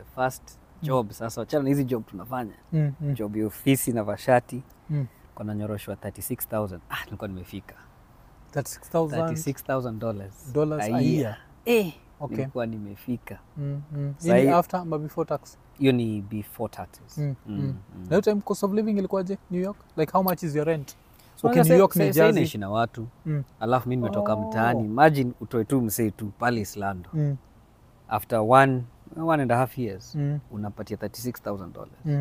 the first job sasa wachana na hizi job tunafanya Mm, mm, job ya ofisi na vashati mm. kona nyoroshwa 36000 ah, nilikuwa nimefika 36,000 36000 dollars dollars a year. eh, Okay. nilikuwa nimefika Mm, mm. Sahi- Hii ni after ama before tax? hiyo ni before taxes Mm, Mm, mm. mm. Na hiyo time cost of living ilikuwaje New York? Like how much is your rent? So okay, sasa- New York sasa- ni sasa Jersey. naishi na watu Mm. alafu mi nimetoka Oh. mtaani imagine utoe tu msee tu pale islando Mm, after one, one and a half years mm, unapatia 36000 dollars mm.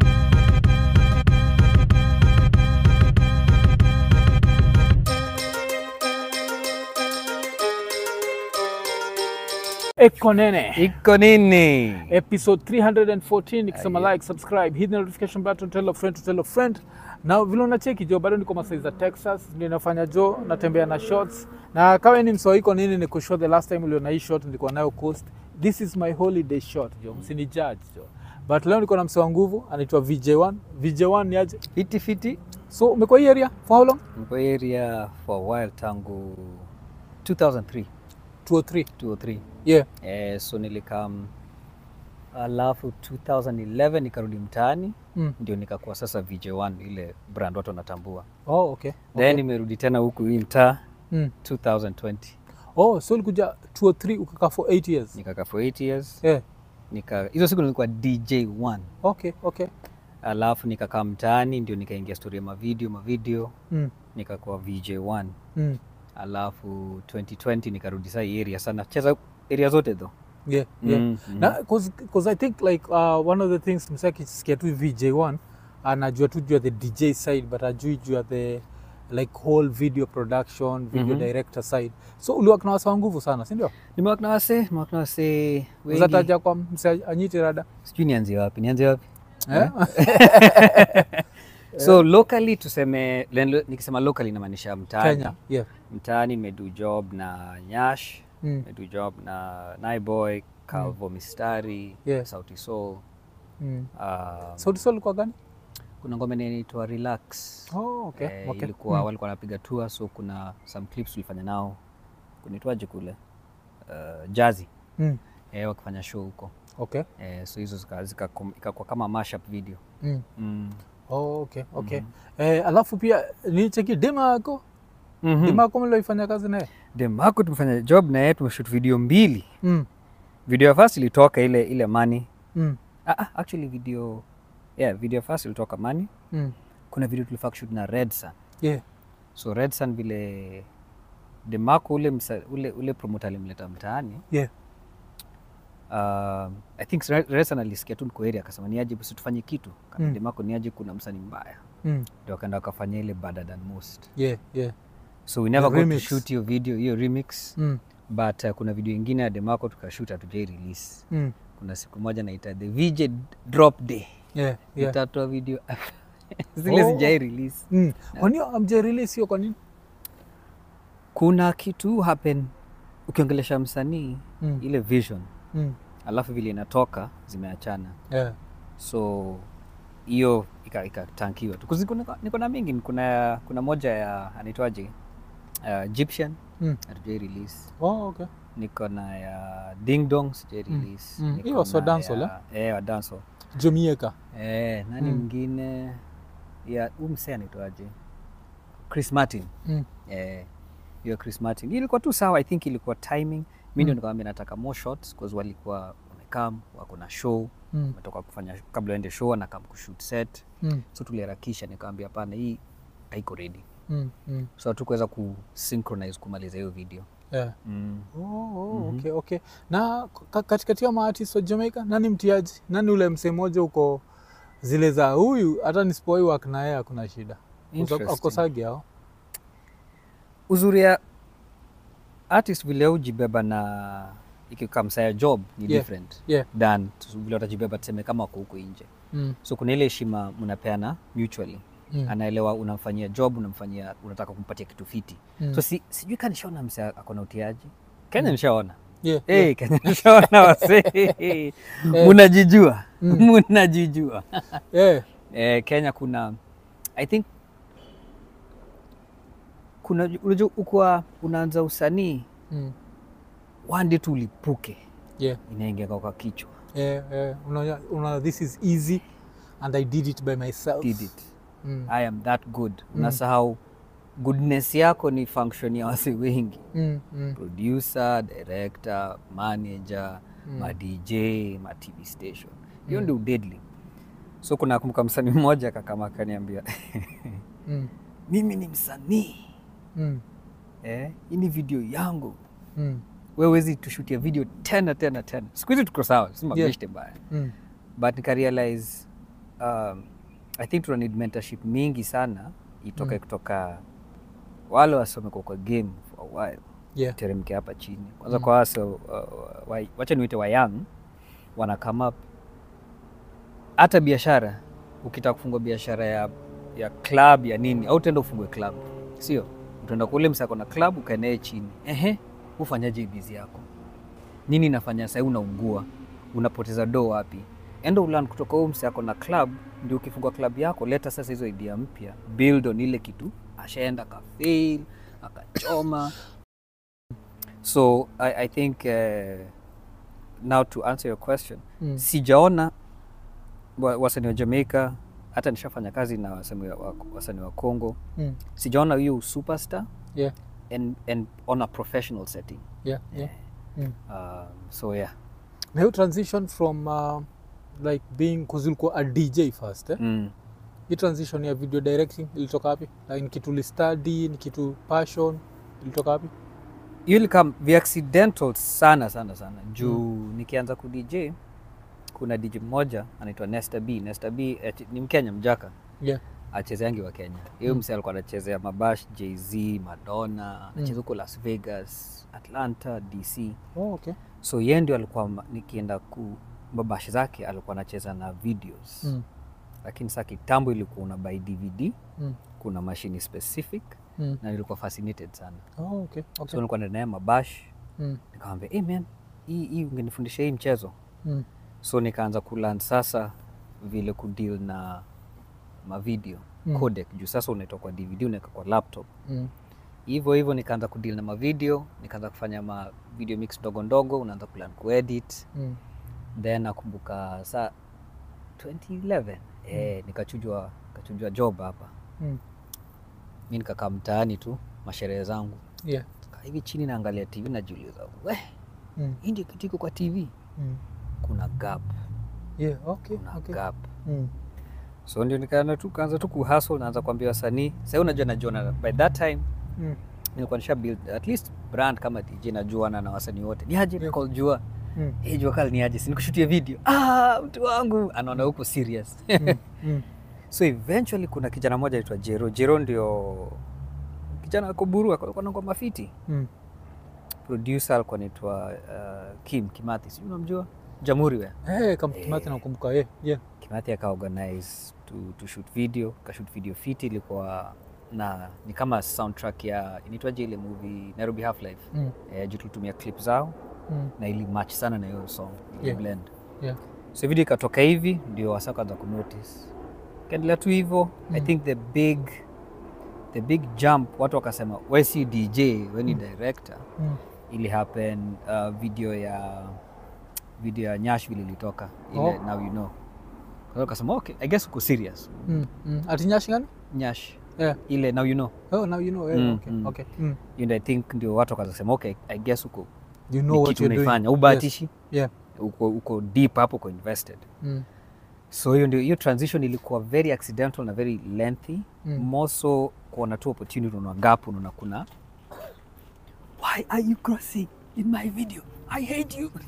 Eko nene iko nini episode 314 ikisema Aye. like subscribe hit the notification button tell a friend to tell a friend na vile unacheki jo bado niko masai za texas ndio nafanya jo natembea na shots na kawa ni msoiko nini ni kushow the last time uliona hii shot nilikuwa nayo coast this is my holiday shot jo msini judge jo but leo niko na mse wa nguvu anaitwa vj1 vj1 ni aje fiti fiti so umekuwa hii area for how long mko area for a while tangu 2003 203 203 yeah eh, so nilikam alafu 2011 nikarudi mtaani mm. ndio nikakuwa sasa VJ1 ile brand watu wanatambua oh okay, then okay. nimerudi tena huku hii mtaa Mm. 2020 oh so ulikuja 203 ukakaa for 8 years nikakaa for 8 years yeah nika hizo siku nilikuwa DJ1 okay okay alafu nikakaa mtaani ndio nikaingia story ya mavideo mavideo mm. nikakuwa VJ1 Mm. alafu 2020 nikarudi saa hii area sana cheza area zote tho yeah yeah Mm, mm. na cause i think like uh, one of the things msa akisikia tu vj1 anajua tu juu ya the dj side but ajui juu ya the like whole video production video Mhm. director side so uliwak na wasa wa nguvu sana sindio nimewak na wase nimewak na wase wengi uzataja kwa mse anyiti rada sijui nianzie wapi nianzie wapi Eh? so locally tuseme len- nikisema locally inamaanisha mtaani kenya yeah mtaani nimedu job na nyash mm. nimedu job na naiboy calvo mistari Yeah. sauti soul Mm. uh, sauti sol ilikuwa gani kuna ngoma inaitwa relax oh, okay. Eh, okay. ilikuwa Mm. walikuwa wanapiga tour so kuna some clips tulifanya nao kunaitwaje kule uh, jazi Mm. eh, wakifanya show huko okay eh, so hizo zika- zika- ikakuwa kama mashup video mm. mm. oh, okay okay eh, alafu pia nicheki dema yako mm dema yako mlioifanya kazi naye demako tumefanya job na yeye tumeshoot video mbili mm. video ya first ilitoka ile ile mani mm. ah, ah, actually video yeah, video ya first ilitoka mani mm. kuna video tulifaa kushoot na red sun yeah so red sun vile demako ule, msa, ule, ule promoter alimleta mtaani yeah um, i think Red Red Sun alisikia tu niko area akasema niaje basi tufanye kitu Mm. mm. demako niaje kuna msanii mbaya mm. ndio akaenda wakafanya ile better than most yeah yeah so we never The got to remix. shoot hiyo video hiyo remix mm. but uh, kuna video ingine ya demako tukashoot hatujai release Mm. kuna siku moja naita the VJ drop day yeah yeah itatoa video zile Oh. sijai release Mm. Kwani amje release hiyo kwa nini? kuna kitu happen ukiongelesha msanii Mm. ile vision Mm. alafu vile inatoka zimeachana Yeah. so hiyo ika- ikatankiwa tu 'Cause niko na- niko na mingi kuna kuna moja ya anaitwaje uh, Egyptian Mm. hatujai release Oh, okay. niko na ya ding dong sijai Mm. release Mm. Niko Hiyo was wa na dancehall, ya- eh wa dancehall Jamaica. eh nani Mm. mwingine ya huyu msee anaitwaje Chris Martin Mm. eh hiyo Chris Martin Hii ilikuwa tu sawa i think ilikuwa timing mi ndio Mm. nikamwambia nataka more shots cause walikuwa wamekam wako na show Mm. wametoka kufanya kabla waende show na kam kushoot set Mm. so tuliharakisha nikamwambia hapana hii haiko ready Mm. Mm. so hatukuweza kusynchronize kumaliza hiyo video Yeah. mm. Oh, oh, Mhm. okay, okay. Na ka- katikati ya maartist wa Jamaica nani mtiaji? Nani ule msee mmoja uko zile za huyu hata nisipoi work na yeye hakuna shida. Interesting. Akosagi hao. uzuri ya artist vile ujibeba na ikikamsaya job ni Yeah. different Yeah. than tu- vile watajibeba tuseme kama wako huko nje Mm. so kuna ile heshima mnapeana mutually Mm. anaelewa unamfanyia job unamfanyia unataka kumpatia kitu fiti Mm. so si, sijui kaa nishaona mse akona utiaji kenya nishaona Yeah. hey, yeah. kenya nishaona wase munajijua Mm. munajijua Yeah. eh, kenya kuna i think kuna unajua ukuwa unaanza usanii Mm. wande tu ulipuke Yeah. inaingia kwa kichwa eh, eh, unaona unaona this is easy and i did it by myself did it Mm. i am that good unasahau goodness yako ni function ya wasi wengi Mm, mm, producer director manager ma dj ma tv station hiyo ndio deadly so kuna kumbuka msanii mmoja kakama akaniambia mm, mimi ni msanii mm, eh, hii ni video yangu mm, wewezi tushutia video tena tena tena siku hizi tuko sawa si mabeshte mbaya mm, but nikarealize um, i think tuna need mentorship mingi sana itoke kutoka wale wasomekwa kwa game for a while yeah. teremke hapa chini kwanza kwa wase uh, wa, wacha niwite wa young wana come up hata biashara ukitaka kufungua biashara ya, ya club ya nini au utaenda ufungue club sio utaenda kule msako na club ukaenee chini ehe ufanyaje bizi yako nini nafanya sahii unaungua unapoteza do wapi enda ulan kutoka huu msako na club ndio ukifungua club yako leta sasa hizo idea mpya build on ile kitu ashaenda akafail akachoma so I, I think uh, now to answer your question Mm. sijaona wa- wasanii wa Jamaica hata nishafanya kazi na wasanii wa, wa- wasanii wa Congo Mm. sijaona hiyo superstar yeah. and, and on a professional setting yeah. yeah. Mm. um, so yeah na hiyo transition from uh, like being kuzulikuwa a dj first eh? mm. hii transition ya video directing ilitoka wapi like, ni kitu listudy ni kitu passion ilitoka wapi hiyo ilikam viaccidental sana sana sana juu nikianza ku DJ kuna DJ mmoja anaitwa Nesta B. Nesta B eh, ni Mkenya mjaka yeah. achezeangi wa Kenya. Hiyo Mm. msee alikuwa anachezea Mabash, Jay-Z, Madonna, anacheza Mm. huko Las Vegas, Atlanta, DC. oh, okay. So yeye ndio alikuwa ma- nikienda ku Mabash zake alikuwa anacheza na videos. mm. Lakini saa kitambo ilikuwa una buy DVD, Mm. kuna mashini specific Mm. na nilikuwa fascinated sana. Oh, okay. So Okay. nilikuwa naenda naye Mabash Mm. nikamwambia hey man hii hii ungenifundisha hii mchezo Mm. so nikaanza kulan sasa vile kudeal na mavideo Mm. codec juu sasa unaitoa kwa dvd unaweka kwa laptop Mm. hivyo hivyo nikaanza kudeal na mavideo nikaanza kufanya ma video mix ndogo ndogo unaanza kulan kuedit Mm. then nakumbuka saa 2011 eh, nikachujwa nikachujwa job hapa Mm. mi nikakaa mtaani tu masherehe zangu Yeah. Kaa hivi chini naangalia tv najiuliza we Mm. hii ndio kitu iko kwa tv Mm. kuna gap Yeah. Okay. kuna Okay. gap Mm. so ndio nikaanza tu kaanza tu kuhustle naanza kuambia wasanii sasa unajua najuana by that time Mm. nilikuwa nisha build at least brand kama DJ najuana na wasanii wote ni aje Yeah. call jua Mm. hey, jua kali ni aje si nikushutie video ah mtu wangu anaona huko serious Mm. Mm. so eventually kuna kijana mmoja aitwa Jero Jero ndio kijana ako Buru alikuwa na ngoma fiti Mm. producer alikuwa anaitwa uh, Kim Kimathi sijui unamjua Jamhuri we Hey, kama Kimathi nakumbuka yeah. Yeah. Kimathi akaorganize to, to shoot video kashoot video fiti ilikuwa na ni kama soundtrack ya inaitwaje ile movie Nairobi Half Life Mm. eh, juu tulitumia clip zao Mm. na ili match sana na hiyo song ili Yeah. blend Yeah. so video ikatoka hivi ndio wasa kaanza kunotice kaendelea tu hivyo i Mm. think the big the big jump watu wakasema we si dj we ni director Mm. ili happen uh, video ya video ya Nashville ilitoka ile Oh. now you know kwa hiyo kasema okay i guess uko serious Mm. Mm. Ati Nyash gani? Nyash Yeah. ile now you know Oh, now you know. Yeah. Mm, okay. mm. Okay. Mm. you know, i think ndio watu wakaanza kusema okay i guess uko You ni know what kitu you're doing. unaifanya ubahatishi Yeah. uko, uko deep hapo uko invested Mm. so hiyo ndio hiyo transition ilikuwa very accidental na very lengthy Mm. more so kuona tu opportunity unaona gap unaona kuna why are you crossing in my video i hate you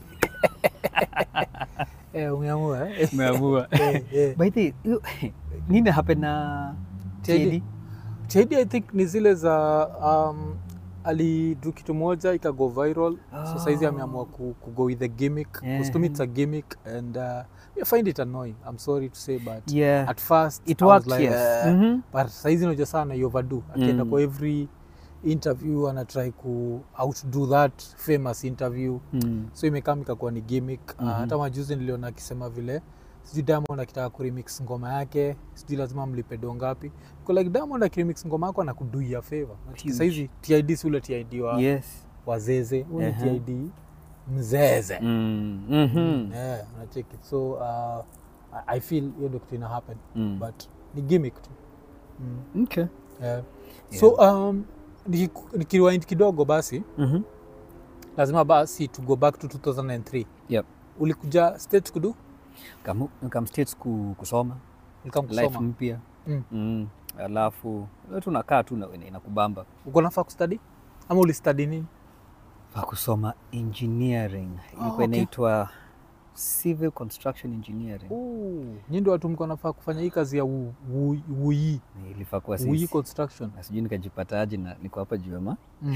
Eh, umeamua eh? umeamua Eh, eh. by the way, hiyo- nini happen na TID? TID? TID I think ni zile za um, alidu kitu moja ikago viral so saizi Oh. ameamua ku, ku go with the gimmick Yeah. yeah. to me it's a gimmick and uh, I find it annoying I'm sorry to say but yeah at first it I was worked like, yes uh, Mhm. but saizi unajua sana you overdo akienda Mm. kwa every interview anatry ku outdo that famous interview Mm. so imekaa ikakuwa ni gimmick uh, Mhm. hata majuzi niliona akisema vile sijui Diamond akitaka kuremix ngoma yake sijui lazima mlipe do ngapi Kwa like Diamond akiremix ngoma yako anakuduia favor Huge. saizi TID si ule TID wa yes wazeze ule Aha. TID mzeze Mm. Mhm. yeah, unacheki so uh, I- i feel hiyo ndio kitu ina happen Mm. but ni gimmick tu mm. Okay. yeah. so um, niki- nikirewind kidogo basi Mhm. lazima basi to go back to 2003 Yep. ulikuja state kudu Kamu- Kam states ku, kusoma ulikam life kusoma mpya Mm. mm. alafu wewe tunakaa tu na- inakubamba uko nafaa kustudy ama ulistudy nini pa kusoma engineering ilikuwa okay. inaitwa civil construction engineering nyi ndio watu mko nafaa kufanya hii kazi ya u- u- uyi ilifaa kuwa uyi sisi construction na sijui nikajipataje na niko hapa juema mm.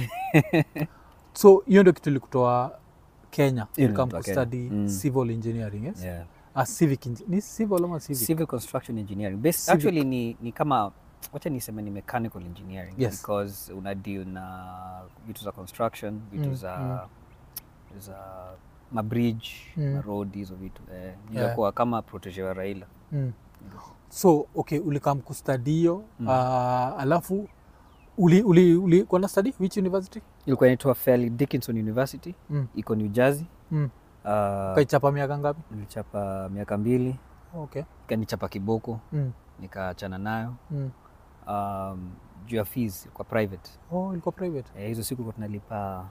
so hiyo ndio kitu ilikutoa kenya Hiyo ulikam ilitoa Kenya. kustudy Mm. civil engineering yes? yeah. ah, civic engi- ni civil ama civic civil construction engineering Bas Civic. actually ni, ni kama wacha niseme ni mechanical engineering Yes. because una deal na vitu za construction vitu Mm, za za mabridge Mm. maroad hizo vitu eh, Yeah. nilikuwa kama protege wa raila mm. so okay ulikam kustadi hiyo mm. uh, alafu uli, uli, uli kwana study which university ilikuwa inaitwa Fairleigh Dickinson University mm. iko New Jersey mm. uh, kaichapa miaka ngapi nilichapa miaka mbili okay ikanichapa kiboko mm. nikaachana nayo Mm. um, juu ya fees kwa private oh ilikuwa private eh, hizo siku kwa tunalipa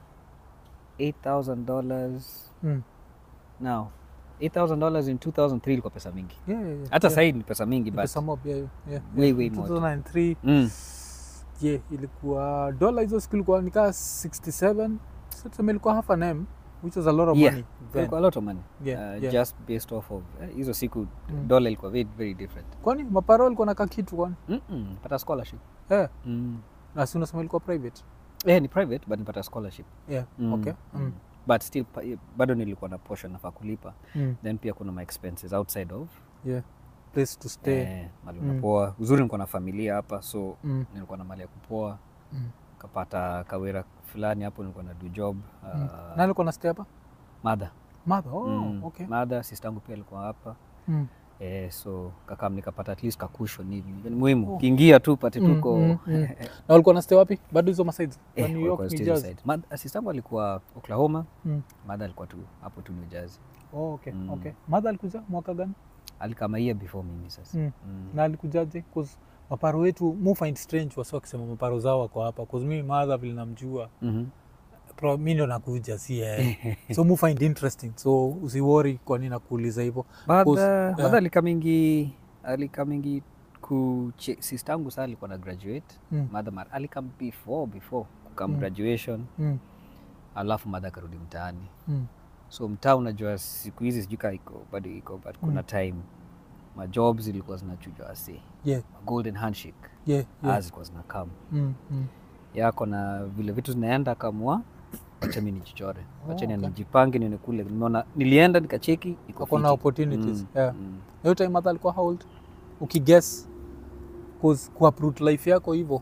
8000 dollars mm. now 8000 dollars in 2003 ilikuwa pesa mingi yeah, yeah, yeah. hata yeah. sahii ni pesa mingi but Pesa mob, yeah, yeah. way way more 2003 mm. yeah, ilikuwa dola hizo siku ilikuwa nikaa 67 so tuseme ilikuwa half an m which was a lot of Yeah. money then. ilikuwa a lot of money Yeah, uh, yeah. just based off of eh, hizo siku Mm. dollar ilikuwa very, very different kwani maparo ilikuwa naka kitu kwani Mm-mm, pata scholarship eh, mm. na si unasema ilikuwa private eh, ni private but nipata scholarship yeah, Mm, okay mm. mm. but still pa- bado nilikuwa na portion nafaa kulipa Mm. then pia kuna my expenses outside of yeah place to stay eh, mali Mm. unapoa uzuri nilikuwa na familia hapa so mm. nilikuwa na mali ya kupoa Mm. kapata kawera fulani hapo nilikuwa na do job Mm. uh, na alikuwa na stay hapa madha mother oh, Mm. okay madha sistangu pia alikuwa hapa mm. eh, so kakam nikapata at least kakushon hivi ni muhimu Oh. ukiingia tu pate Mm, tuko mm, mm. na walikuwa na stay wapi bado hizo masides eh, wa New York walikuwa New still Jersey side. Mad- sistangu alikuwa oklahoma mm. madha alikuwa tu hapo tu new jersey oh, okay Mm. okay mother alikuja mwaka gani alikama year before mimi sasa Mm. Mm. na alikujaje 'Cause maparo wetu mu find strange wasi wakisema maparo zao wako hapa 'Cause mimi madha vile namjua Mhm. pro- mi ndo nakuja si yeye so mu find interesting so usiwori kwa nini nakuuliza hivyo Madha yeah. madha alikamingi alikamingi ku sistangu saa alikuwa na graduate Mm. madha mar alikam before before kukam Mm. graduation mm. alafu madha akarudi mtaani mm. so mtaa unajua siku hizi sijui kaa iko bado iko but kuna time majob zilikuwa zinachujwa ase yeah, golden handshake yeah, yeah. as zilikuwa zinakam Mm, mm. yako na vile vitu zinaenda kamua wacha mi nijichore wacha Oh, oh, okay. nijipange nione kule nimeona nilienda nikacheki iko Wako na fiti. opportunities, Mm, yeah. mm. hiyo time madha alikuwa how old ukiguess cause kuuproot life yako hivyo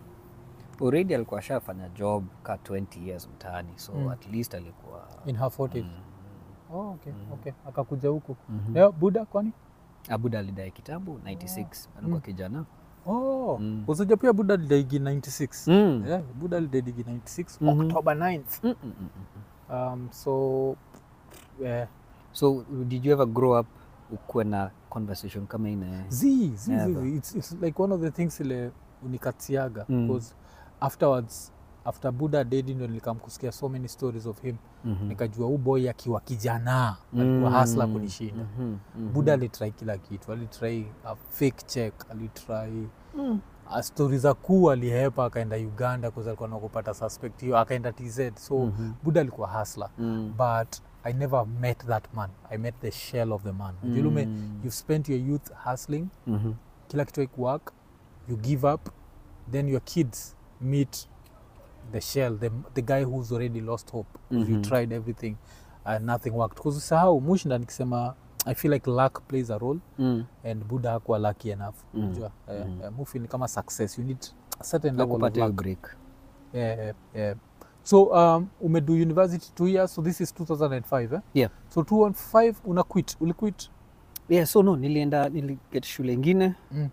already alikuwa ashafanya job ka 20 years mtaani so Mm. at least alikuwa in her 40s mm, oh, okay, okay. akakuja huku mhm. yeah, buda kwani abuda alidai kitambo 96 alikuwa Mm. kijana oh, Mm. usaja pia buda lidaigi 96 Mm. yeah, buda lidaigi 96 Mhm. october 9th Mm, mm, mm, mm. um, so yeah. so did you ever grow up ukuwe na conversation kama ina zi zi, Yeah, zi, but- zi. It's, it's like one of the things ile unikatiaga Mm. because afterwards after buda dedi ndo nilikam kusikia so many stories of him Mhm. nikajua huu boy akiwa kijana alikuwa Mm. hasla kunishinda Mhm, mhm. buda alitrai kila kitu alitrai a fake check alitrai Mm. a stori za kuu alihepa akaenda uganda kause alikuwa nakupata suspect hiyo akaenda tz so Mhm. buda alikuwa hasla Mm. but i never met that man i met the shell of the man Julume, Mm. you've spent your youth hustling Mhm. kila kitu haikuwork you give up then your kids meet the shell the, the guy who's already lost hope 'cause you Mhm. tried everything and nothing worked because usahau mushinda nikisema i feel like luck plays a role Mm. and buddha hakuwa lucky enough Mm. unajua eh, Mm. eh, mufi ni kama success you need a certain level of Hakupata hiyo luck break yeah, yeah, yeah. so um, umedu university two years so this is 2005 eh? Yeah. so 2005 una quit uliquit yeah so no nilienda niliget shule ingine mm.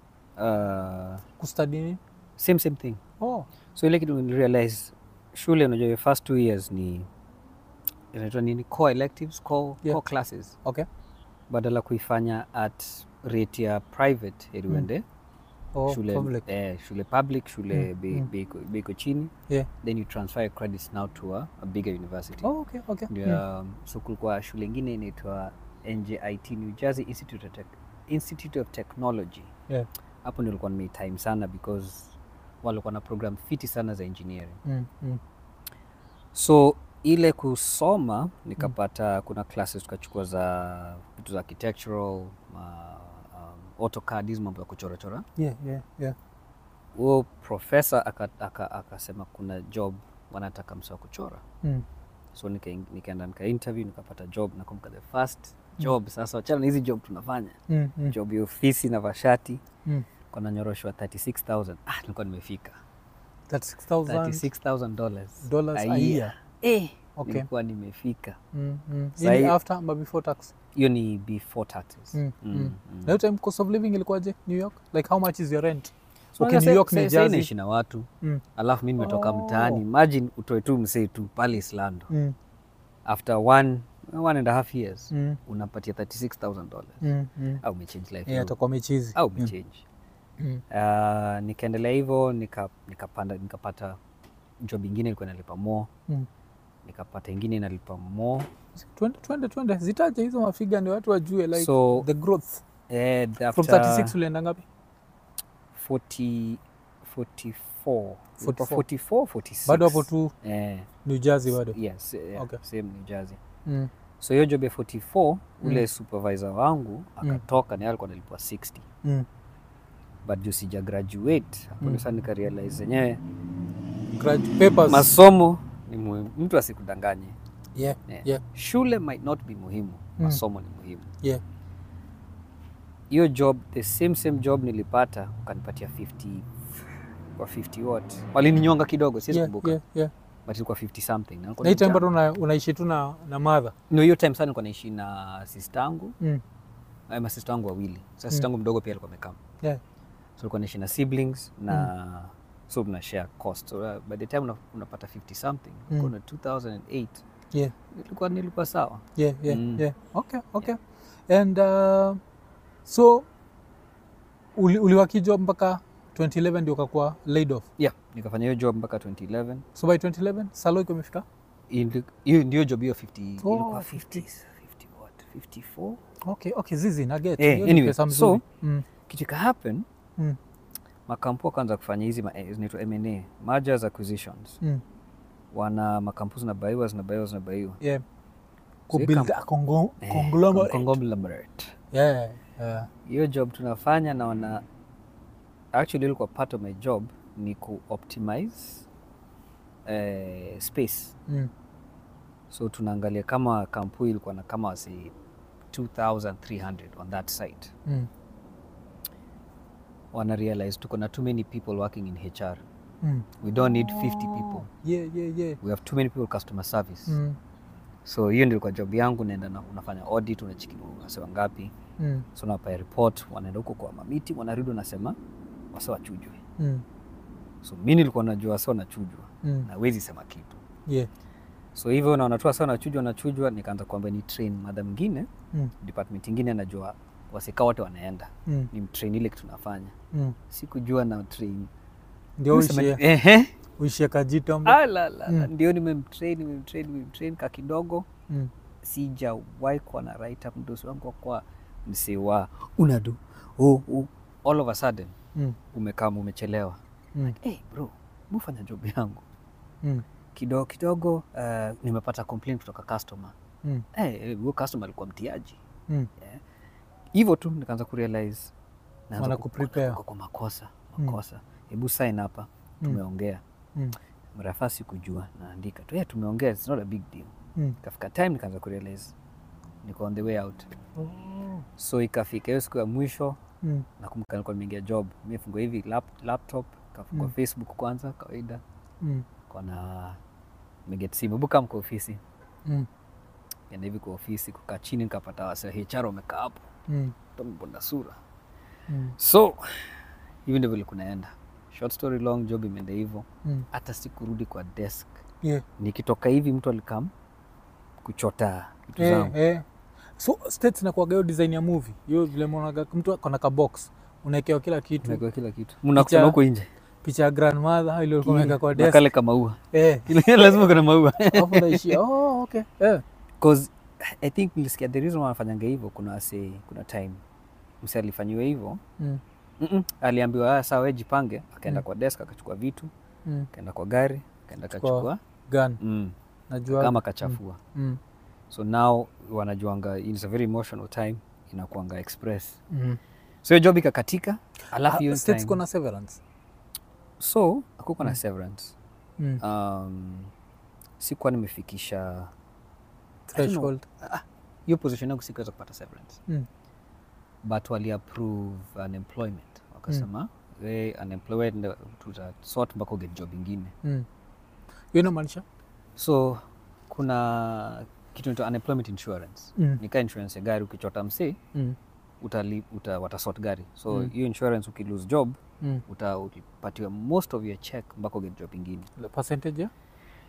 uh, kustadi nini same same thing oh. so ile kitu nilirealize shule unajua your first two years ni inaitwa nini core electives core, Yeah. core classes Okay. badala kuifanya at rate ya private heri uende Oh, shule, public. Eh, shule public shule Mm, bei mm. bei iko- bei iko chini Yeah. then you transfer your credits now to a, a bigger university Oh, okay, okay. ndio Mm. um, so kulikuwa shule ingine inaitwa njit new jersey institute of, Tech institute of technology Yeah. hapo ndio nilikuwa nimeitime sana because walikuwa na program fiti sana za engineering Mm, mm. so ile kusoma nikapata kuna classes tukachukua za vitu za architectural uh, um, AutoCAD hizi mambo ya kuchorachora Yeah, yeah, yeah. huo profesa akasema aka, akasema kuna job wanataka msa wa kuchora Mm. so nika- nikaenda nika interview nikapata job nakumbuka the first job sasa wachana na hizi job tunafanya Mm, mm, job ya ofisi na vashati mm. kona nyoroshwa 36000 ah, nilikuwa nimefika That's 6,000 36000 dollars dollars a year. eh, Okay. nilikuwa nimefika Mm, mm. Sahi- Hii ni after ama before tax? hiyo ni before taxes Mm, Mm, mm. mm. Na hiyo time cost of living ilikuwaje New York? Like how much is your rent? So okay, sasa- New York, sasa- New sasa Jersey. naishi na watu Mm. alafu mi nimetoka Oh. mtaani imagine utoe tu msee tu pale islando Mm, after one, one and a half years mm, unapatia 36000 dollars mm, mm. au umechange life Yeah, yako. atakuwa mechizi. au Mm, umechange mm. uh, nikaendelea hivyo nika, nikapanda nikapata job ingine ilikuwa inalipa more Mm. nikapata ingine inalipa more Twende, twende, twende. Zitaje hizo mafiga ndio watu wajue like So, the growth. eh, From after 36 ulienda ngapi? 40 44 44. Ilikuwa 44 46 Bado hapo tu eh, New Jersey bado. yes, yeah, Okay. same New Jersey Mm. so hiyo job ya 44 ule Mm. supervisor wangu akatoka na yeye alikuwa analipwa 60 Mm. but juu sija graduate hapo Mm. mm. sasa nikarealize zenyewe Grad- papers. masomo ni muhimu mtu asikudanganye Yeah, yeah. yeah, shule might not be muhimu Mm. masomo ni muhimu yeah. hiyo job the same same job nilipata ukanipatia 50 kwa 50 what walininyonga kidogo siwezi Yeah, kumbuka yeah, yeah. but ilikuwa 50 something na nilikuwa Na hii time nimejaa. bado una, unaishi tu na, na mother. no hiyo time sana nilikuwa naishi na sister yangu Mm. eh, masista wangu wawili sasa Mm. sister yangu mdogo pia alikuwa amekaa Yeah. so ulikuwa naishi na siblings na so mna share cost so uh, by the time una, unapata 50 something Mm. mm. na 2008 Yeah, nilikuwa nilikuwa sawa yeah, yeah, Mm. yeah. Okay, okay. And uh, so uli, uliwaki job mpaka 2011 ndio ukakuwa laid off. yeah nikafanya hiyo job mpaka 2011 So by 2011 salo iko imefika? Ili- hiyo ndio job hiyo 50 Oh, ilikuwa 50. 50 50 what 54 Okay, okay, zizi na get. Eh, Hiyo ni anyway, pesa so- mzuri. mm. kitu ika happen Mm. makampu wakaanza kufanya hizi ma- eh, zinaitwa M&A mergers acquisitions Mm. wana makampuni zinabaiwa zinabaiwa zinabaiwa Yeah. So Kubuild ika- a congo- Eh, conglomerate. conglomerate. Yeah, yeah. hiyo job tunafanya na wana actually ilikuwa part of my job ni ku optimize eh, space Mm. so tunaangalia kama kampuni ilikuwa na kama wasi 2300 on that site Mm. wana realize tuko na too many people working in hr Mm. we don't need 50 people Yeah, yeah, yeah. we have too many people customer service Mm. so hiyo ndio ilikuwa job yangu naenda na unafanya audit unachiki wase wangapi Mm. so unapaya report wanaenda huko kwa mamiti wanarudi wanasema wase wachujwe Mm. so mi nilikuwa najua wase wanachujwa Mm. na wezi sema kitu Yeah. so hivyo na wanatoa sana wanachujwa wanachujwa nikaanza kwamba ni train madha mwingine Mm. department ingine anajua wasika wote wanaenda Mm. ni mtrain ile kitu nafanya Mm. sikujua na train Ndio uishie Ehe. uishie Kajito. Ah, la, la, la. Mm. ndio nimemtrain nimemtrain nimemtrain ka kidogo Mm. sijawahi kuwa na write up mdosi wangu kwa msewa unadu oh, oh. all of a sudden Mm. umekaa umechelewa Mm. hey, bro mufanya job yangu Mm. kidogo kidogo uh, nimepata complaint kutoka customer Mm. hey, huyo customer alikuwa mtiaji Mm. hivyo tu nikaanza kurealize naanza Wana ku- kuprepare. kwa- kwa makosa Mm. makosa hebu sign hapa Mm. tumeongea Mm. mrafaa sikujua naandika tu yeah, tumeongea it's not a big deal Mm. ikafika time nikaanza kurealize niko on the way out Oh. so ikafika hiyo siku ya mwisho Mm. nakumbuka nilikuwa nimeingia job mifungua hivi lap, laptop kafungua Mm. facebook kwanza kawaida Mm. kona meget simu hebu kaa mko ofisi Mm. enda hivi kwa ofisi kukaa chini nikapata wase HR wamekaa hapo Mm. tabonda sura Mm. so hivi ndivyo kunaenda short story long job imeenda hivyo Mm. hata sikurudi kwa desk Yeah. nikitoka hivi mtu alikam kuchota vitu zangu Eh, eh. So states nakuaga hiyo design ya movie. Hiyo vile mwonaga mtu akona ka box. Unaekewa kila kitu. Umewekewa kila kitu mnakutana Picha- huko nje Picha ya grandmother ile ulikuwa umeweka kwa na desk. kale kamaua Eh. Kile- lazima kuna maua Alafu unaishia. Oh, okay. Eh. cause i think nilisikia the reason wanafanyanga hivyo kuna wase kuna time msi alifanyiwa hivyo Mm. Mm-mm. aliambiwa "Ah, sawa we jipange akaenda Mm. kwa desk akachukua vitu Mm. akaenda kwa gari akaenda Chukua akachukua Gun. mm. Najua. kama kachafua Mm. so now wanajuanga it's a very emotional time inakuanga express Mm. so hiyo job ikakatika alafu hiyo Ah, states time- kuna severance. so akuko na Mm. severance Mm. um, sikuwa nimefikisha Threshold. hiyo position yangu sikuweza kupata severance Mm. but waliapprove unemployment wakasema we unemployed tutasort mpaka uget job ingine Mm. Hiyo inamaanisha? so kuna kitu naitwa unemployment insurance Mm. nika insurance ya gari ukichota msee Mm. utali, uta, watasort gari so Mm. hiyo insurance ukilose job Mm. uta- utapatiwa most of your check mpaka uget job ingine The percentage ya?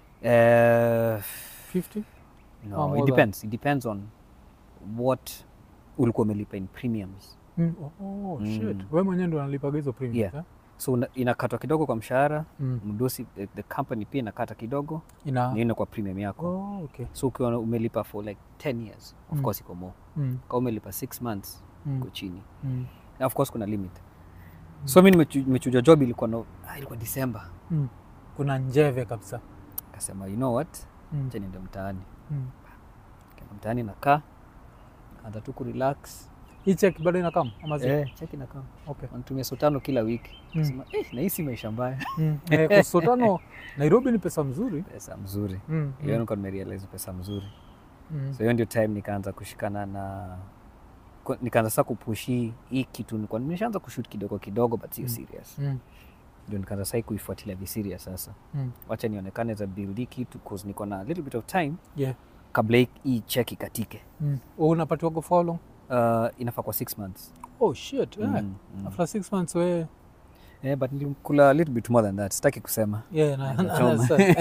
uh, 50? no, more it than- depends it depends on what ulikuwa umelipa in premiums Mm. Oh, oh, shit. Mm. Wewe mwenyewe ndo unalipaga hizo premiums, Yeah. eh? so una- inakatwa kidogo kwa mshahara Mm. mdosi the, the company pia inakata kidogo Ina nienda kwa premium yako Oh, okay. so ukiwa umelipa for like 10 years of Mm. course iko more Mm. kama umelipa 6 months Mm. iko chini Mm. na of course kuna limit so mi nimechu- nimechuja job ilikuwa no, ah, ilikuwa December Mm. Kuna njeve kabisa. akasema you know what Mm. acha niende mtaani Mm. Kaenda mtaani nakaa anza tu kurelax Hii check bado inakam ama zi? eh, cheki nakaa Okay. wanatumia so tano kila wiki Mm. Sema, eh, nahisi maisha mbaya Mm. Eh, kwa sotano Nairobi ni pesa mzuri. pesa mzuri Mm. hiyo Mm. nilikuwa nimerealize pesa mzuri Mm. so hiyo ndio time nikaanza kushikana na ku- nikaanza sasa kupushi hii kitu nilikuwa nimeshaanza kushoot kidogo kidogo but sio Mm. serious Mm. ndio nikaanza sasa kuifuatilia viserious sasa Mm. wacha nionekane za build hii kitu cause niko na a little bit of time Yeah. kabla hii- hii check ikatike Mm. Oh, unapatiwaga for how long? uh, inafaa kwa six months Oh shit. Yeah. Mm, mm. After six months we yeah, but nilikula a little bit more than that sitaki kusema yeah, na, na, Nachoma. understand.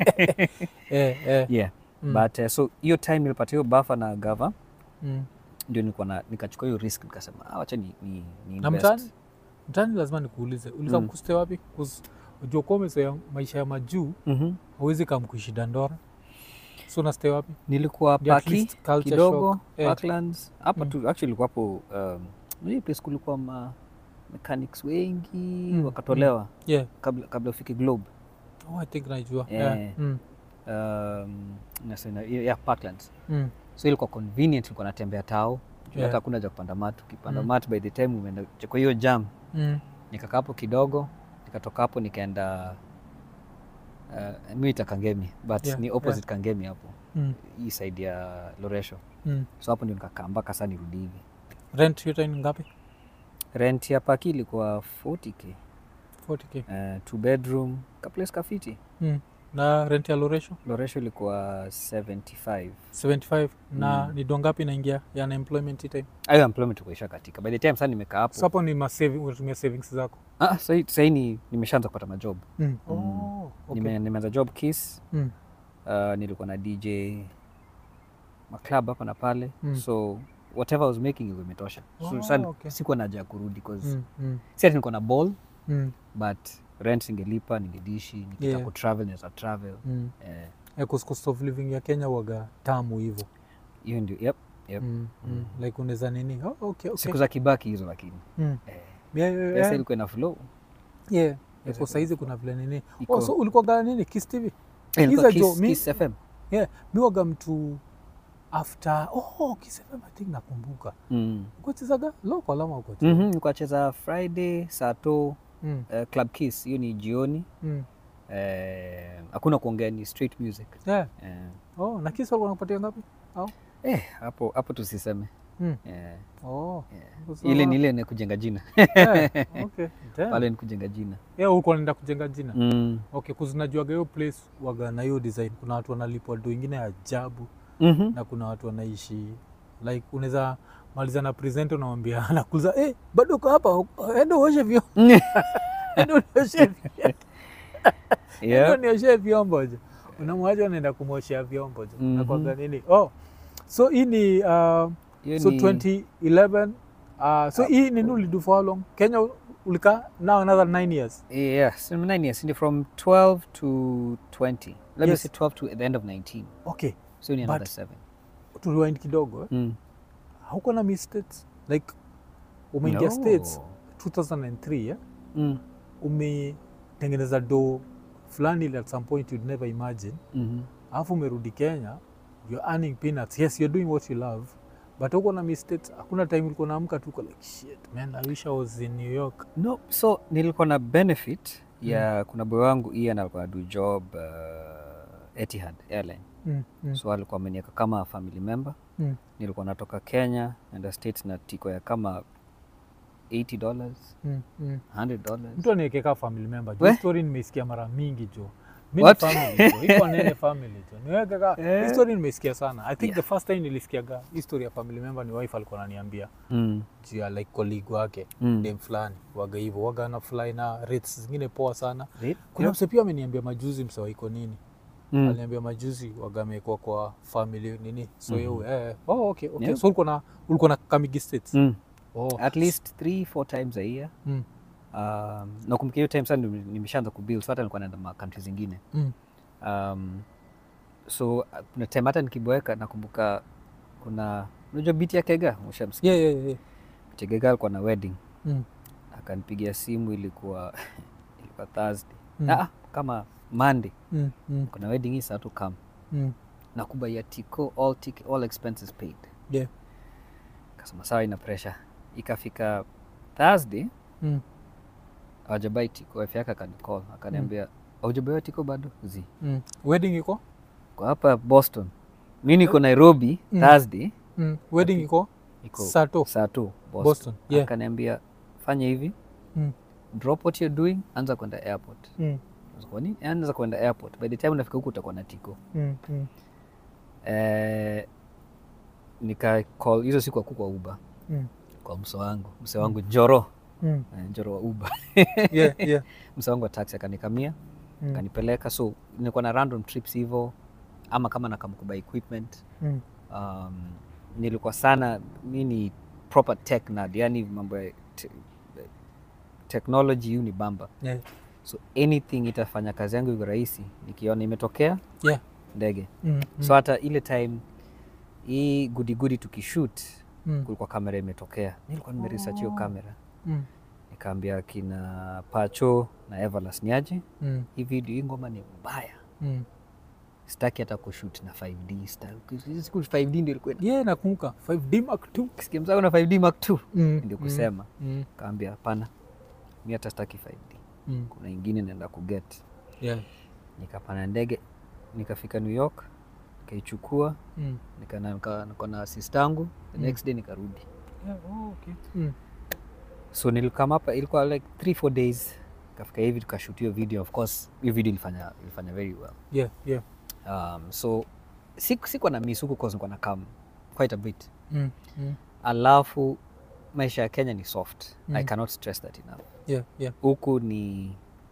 yeah, yeah. yeah Mm. but uh, so hiyo time nilipata hiyo bafa na gava Mm. ndio nilikuwa na nikachukua hiyo risk nikasema ah, wacha ni, ni, ni Na invest. mtaani? Mtaani lazima nikuulize. Uliza Mm. kuste wapi? Cause unajua kuwa umezoea maisha ya majuu, Mhm. hauwezi kamkuishi Dandora. So unastay wapi? nilikuwa Ndio at paki least culture kidogo shock. Eh. Parklands hapa Mm. tu actually ilikuwa hapo um, hii place kulikuwa ma mechanics wengi Mm, wakatolewa Yeah. kabla, kabla ufike globe Oh, I think najua. Yeah. Yeah. Mm. um, nasema, yeah, Parklands Mm. so ilikuwa convenient ilikuwa natembea tao Juu Yeah. hata hakuna ja kupanda mat ukipanda Mm. mat by the time umeenda kwa hiyo jam Mm. nikakaa hapo kidogo nikatoka hapo nikaenda uh, mi ita kangemi but Yeah, ni opposite kangemi hapo Mm. hii side ya loresho Mm. so hapo ndio nikakaa mpaka saa nirudi hivi Rent hiyo time ni ngapi? rent ya paki ilikuwa 40k 40k. uh, two bedroom kaplace kafiti Mm. Na rent ya Loresho loresho ilikuwa 75 75 na Mm. ni do ngapi inaingia ya unemployment hii time? ayo employment ikuisha katika by the time saa nimekaa hapo So hapo ni ma saving, unatumia savings zako. ah, sahi, sahi ni nimeshaanza kupata majob Mm. Mm. Oh, okay. Nime, nimeanza job kiss Mm. uh, nilikuwa na dj maclub hapa na pale Mm. so whatever I was making ilikuwa imetosha so, Oh, sa okay. sikuwa naja kurudi cause Mm. Mm. si ati nilikuwa na ball Mm. but rent ningelipa ningedishi nikitaka Yeah. kutravel naweza travel Mm. eh, Yeah, 'cause cost of living ya Kenya waga tamu hivyo. hiyo ndio yep, yep. Mm. Mm. Mm. Like unaweza nini? Oh, okay, okay. siku za kibaki hizo lakini Mm. eh, Yeah, yeah, pesa yeah. ilikuwa ina flow Yeah. Yeah, Pesa kwa saizi iko- kuna vile nini. iko- Oh, so ulikuwa gana nini? Kiss TV? Eh, ilikuwa Iza jo, Kiss- mi- Kiss FM Yeah, mi waga mtu after oh, Kiss FM I think nakumbuka. mm. Ukochezaga local ama uko? mm-hmm. nilikuwa nacheza friday sato Mm. uh, club kiss hiyo ni jioni Mm. eh, hakuna kuongea ni straight music Yeah. eh, Oh, na Kiss walikuwa wanakupatia ngapi? eh, hapo hapo tusiseme Mm. eh, Oh. eh. So- ile ni ile ni kujenga jina Yeah, okay. Damn. pale ni kujenga jina Yeah, ulikuwa unaenda kujenga jina. mm. Okay, kuzinajuaga hiyo place waga na hiyo design. Kuna watu wanalipwa do ingine ya ajabu mm-hmm. na kuna watu wanaishi like unaweza maliza na present unamwambia anakuza eh, bado uko hapa enda uoshe vyombo enda unioshe vyombo enda yeah. unioshe vyombo je unamwacha unaenda kumwoshea vyombo jo Mhm. nakwaga nini oh so hii ni uh, Hiyo so ni- 2011 uh, so hii nini ulidu for how long kenya ulika now another nine years Yes, in nine years, in from 12 to 20. Let me Yes. say 12 to the end of 19. okay So ni another But- seven. tuliwind kidogo eh? Mm. hauko na miss states like umeingia No. states 2003 eh? Mm. umetengeneza do fulani ile at some point you'd never imagine Mhm. alafu umerudi kenya you're earning peanuts yes you're doing what you love but uko na mistakes hakuna time ulikuwa naamka tu uko like shit man i wish i was in new york No, so nilikuwa na benefit ya kuna boy wangu Ian alikuwa adu job uh, Etihad Airline. mm, mm, So alikuwa ameniweka kama family member. mm. Nilikuwa natoka Kenya naenda States na tiko ya kama 80 dollars, Mm, mm. 100 dollars. mtu aniwekeka family member jo We? Hii story nimeisikia mara mingi jo mi ni What? family jo iko nene family jo niwekeka Eh. hii story nimeisikia sana i think Yeah. the first time nilisikiaga hii story ya family member ni wife alikuwa ananiambia Mm. juu ya like colleague wake Mm. dem fulani waga hivyo waga na fly na rates zingine poa sana Right? kuna mse pia ameniambia majuzi msewaiko nini Mm. aliniambia majuzi wagamekwa kwa family nini so mm Mhm. eh, oh, okay, okay. Yeah. so ulikuwa na ulikuwa na kamigi states Mm. oh. At least three, four times a year. mm. Um, nakumbuka hiyo time sana ndio nimeshaanza kubuild so hata nilikuwa naenda ma country zingine Mm. um, so uh, kuna time hata nikiboeka nakumbuka kuna unajua biti ya kega ushamsikia yeah, yeah, yeah. Biti ya kega alikuwa na wedding Mm. akanipigia simu ilikuwa ilikuwa thursday Mm. ah, kama monday Mm. Mm. kuna wedding hii saa tu kam Mm. nakubaia tiko all, tic- all expenses paid Yeah. kasema sawa ina pressure ikafika thursday Mm. awajabai tiko wife yake akanicall akaniambia aujabaiwa tiko bado zi Mm. wedding iko kwa hapa boston mi niko nairobi Mm. thursday mm. wedding iko iko sato saa tu boston, Boston, yeah. akaniambia fanya hivi mm. drop what you're doing anza kwenda airport Mm. kwa nini anza kwenda airport by the time unafika huku utakuwa na tiko Mm. Mm. eh, nika call hizo siku aku kwa uba Mm. kwa mso wangu mse wangu njoro Mm. eh, njoro wa uba yeah, yeah. mse wangu wa taxi akanikamia Mm. akanipeleka so nilikuwa na random trips hivo ama kama nakamkuba equipment Mm. um, nilikuwa sana mi ni proper tech nerd yani mambo ya te, technology hiu ni bamba Yeah. so anything itafanya kazi yangu iko rahisi nikiona imetokea Yeah. ndege Mm. Mm. so hata ile time hii gudigudi tukishoot Mm. kulikuwa kamera imetokea nilikuwa nimeresearch hiyo Oh. kamera Mm. nikaambia kina pacho na everlas niaje Mm. hii video hii ngoma ni mbaya Mm. sitaki hata kushoot na 5d sitaki- hizi siku 5d ndio ilikuwa yeah nakumbuka 5d mark 2 kisikia mzako na 5d mark 2 mm. ndio kusema mm. kaambia hapana mi hata sitaki 5d mm. kuna ingine naenda kuget yeah. nikapanda ndege nikafika new york nikaichukua mm. nika- na- nika- niko na sistangu the Mm. next day nikarudi yeah. oh, okay. mm. so nilikam hapa ilikuwa like 3 4 days kafika hivi tukashoot hiyo video of course hiyo video ilifanya, ilifanya very well yeah. yeah. um, so siku sikuwa na miss huku cause nilikuwa na kam quite a bit Mm. Mm. alafu maisha ya kenya ni soft Mm. i cannot stress that enough yeah. yeah. huku ni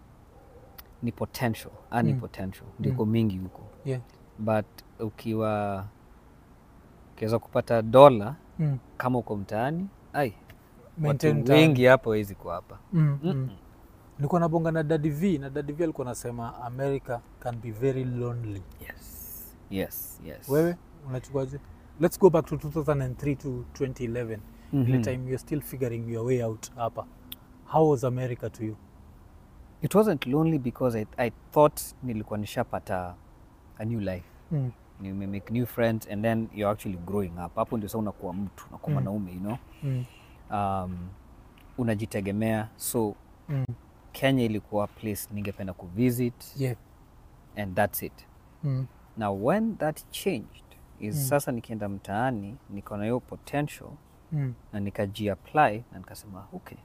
ni potential ani Mm. potential ndiko mingi huko yeah. but ukiwa ukiweza kupata dola mm. kama uko mtaani ai Maintain watu time. wengi hapa wezi kwa hapa mm. mm. Mm-mm. nilikuwa nabonga na Daddy V na Daddy V alikuwa anasema America can be very lonely. yes yes yes Wewe unachukuaje? Let's go back to 2003 to 2011. Mhm. Ile time you're still figuring your way out hapa. How was America to you? it wasn't lonely because I, i thought nilikuwa nishapata a new life Mm. nimemake new friends and then you're actually growing up hapo ndio sa unakuwa mtu unakuwa Mm. mwanaume you know Mm. um, unajitegemea so Mm. kenya ilikuwa place ningependa kuvisit Yeah. and that's it Mm. now when that changed is Mm. sasa nikienda mtaani niko na hiyo potential Mm. na nikajiapply na nikasema okay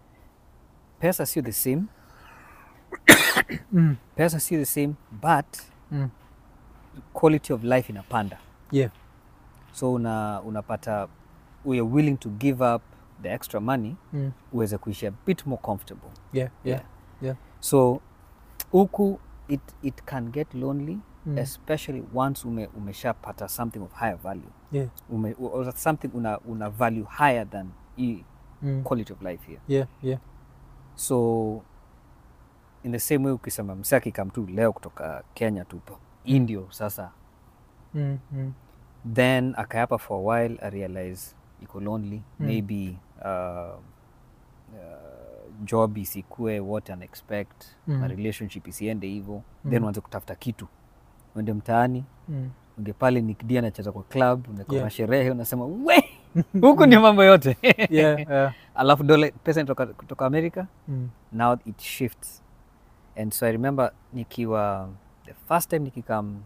pesa sio the same Mm. pesa sio the same but Mm. quality of life inapanda Yeah. so una, unapata we are willing to give up the extra money Mm. uweze kuishi a bit more comfortable Yeah. Yeah. Yeah. so huku it, it can get lonely Mm. especially once ume, umeshapata something of higher value Yeah. ume, or something una, una value higher than hii Mm. quality of life here Yeah, yeah. so in the same way ukisema msee akikam tu leo kutoka kenya tupo indio sasa Mm. Mm. then akayapa for a while i realize iko lonely Mm. maybe uh, uh, job isikue what an expect Mm. na relationship isiende hivo Mm. then uanze kutafuta kitu uende mtaani Mm. unge pale nikdia anacheza kwa club unakona Yeah. sherehe unasema we huku ndio mambo yote Yeah, yeah. alafu dola pesa inatoka kutoka america Mm. now it shifts and so i remember nikiwa the first time nikikam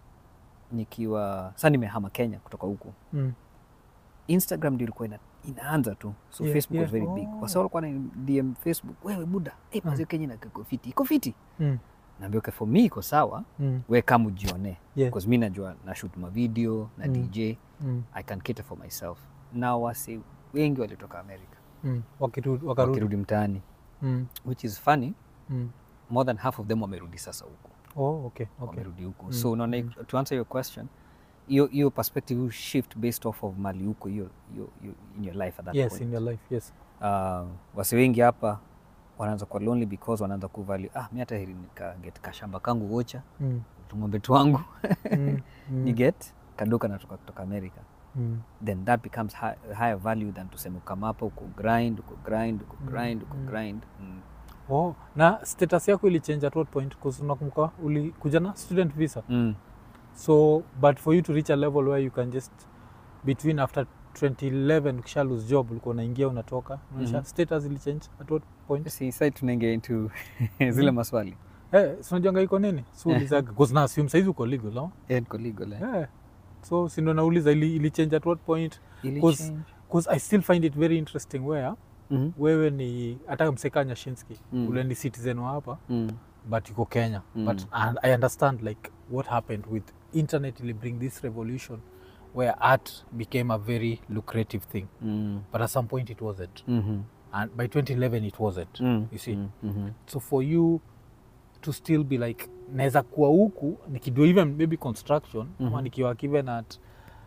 nikiwa sa nimehama kenya kutoka huku Mm. instagram ndio ilikuwa ina, inaanza tu so Yeah, facebook was yeah. very big Oh. wasa walikuwa na dm facebook wewe buda hey, mazio kenya na iko fiti iko fiti Mm. naambia okay, for me iko sawa Mm. we kama ujione Yeah. because mi najua na shoot mavideo na Mm. dj Mm. i can cater for myself na wase wengi walitoka america Mm. Wakiru- wakarudi. wakirudi mtaani Mm. which is funny Mm. more than half of them wamerudi sasa huku Oh, okay, okay. wamerudi huku Mm, so unaona to answer your question hiyo hiyo perspective will shift based off of mali huko hiyo hiyo- hiyo in your life at that Yes, point in your life, yes. uh, wase wengi hapa wanaanza kuwa lonely because wanaanza kuvalue ah mi hata heri nikaget kashamba kangu wocha Mm. tung'ombe twangu Mm. Mm. ni get kadoka natoka kutoka america Mm. then that becomes high, higher value than tuseme ukama hapa uko grind uko grind uko Mm, grind uko mm. grind mm. Oh, na status yako ilichange at what point? 'Cause unakumbuka ulikuja na student visa. Mm. So, but for you to reach a level where you can just between after 2011 ukisha lose job ulikuwa unaingia unatoka unaonyesha Mhm. status ilichange at what point? si sai tunaingia into zile maswali Eh, si unajuanga iko nini? So Eh. ulizaga because na assume saizi uko legal, no? Yeah, niko legal, eh. Yeah. So si ndo nauliza ili, ili change at what point? Ili Cause- change. Because I still find it very interesting where Mhm. wewe ni hata mseka Nyashinski Mm. ule ni citizen wa hapa Mm. but yuko Kenya Mm. but and I understand like what happened with internet ili bring this revolution where art became a very lucrative thing Mm. but at some point it wasn't Mhm. and by 2011 it wasn't Mm. you see Mm. Mhm. so for you to still be like naweza kuwa huku nikido even maybe construction ama Mhm. nikiwa given at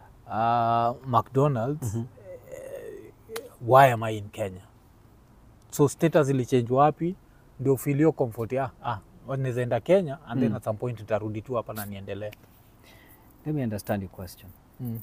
uh, mcdonalds Mhm. eh, why am i in kenya so status ilichange wapi ndio filio comfort ah, ah naweza enda kenya and then Mm. at some point nitarudi tu hapa na niendelee let me understand your question mm.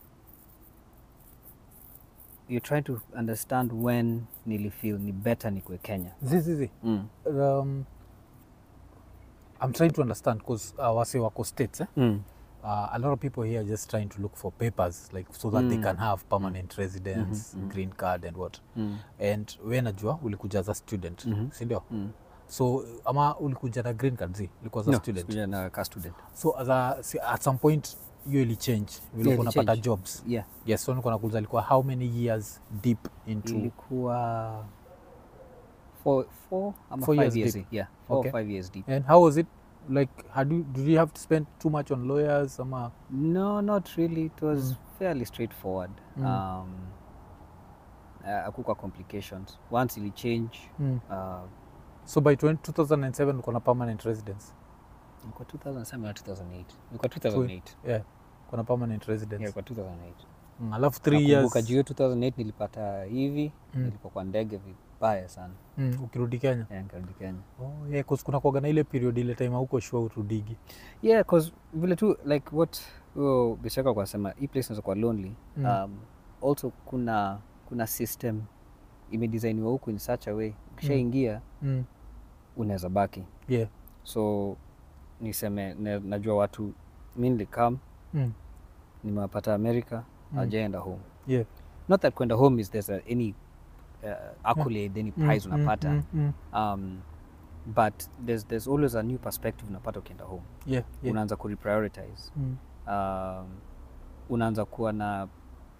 you're trying to understand when nilifeel ni better nikwe kenya zizizi mm. um, i'm trying to understand because uh, wase wako states eh? Mm. uh, a lot of people here are just trying to look for papers like so that they Mm. can have permanent residence Mhm, mhm. green card and what Mm. and we najua ulikuja as a student Mhm. sindio Mm. so ama ulikuja na green card zi ulikuwa as a No, student sikuja na ka student so as a, si- at some point hiyo ili change vile Yeah, yeah, ili unapata change. jobs yeah yes so nilikuwa nakuuliza ilikuwa how many years deep into ilikuwa four, four ama Four five years years, deep. yeah four Okay. or five years deep and how was it like had you, did you have to spend too much on lawyers ama no not really it was Mm. fairly straightforward Mm. um, uh, akukwa complications once ili change mm. uh, so by 20, 2007 ulikuwa na permanent residence ilikuwa 2007 na 2008 ilikuwa 2008 yeah kuna permanent residence yeah, ilikuwa 2008 mm, alafu three Nakumbuka years juu hiyo 2008 nilipata hivi Mm. nilipokuwa ndege vibaya sana mm, ukirudi kenya yeah, nikarudi Kenya oh, yeah, 'cause kuna kuaga na ile period ile time huko shua urudigi yeah cause vile tu like what huyo bishaka kwa sema hii place inaweza kuwa lonely Mm. um, also kuna kuna system imedesigniwa huku in such a way ukishaingia mm. unaweza baki yeah so niseme ne, najua watu mi nilikam mm. nimewapata america Mm. ajaenda home yeah not that kwenda home is there's a, any uh, accolade any prize Mm, unapata mm, mm, um, but there's, there's always a new perspective unapata ukienda home yeah, yeah. unaanza kureprioritize Mm, um, unaanza kuwa na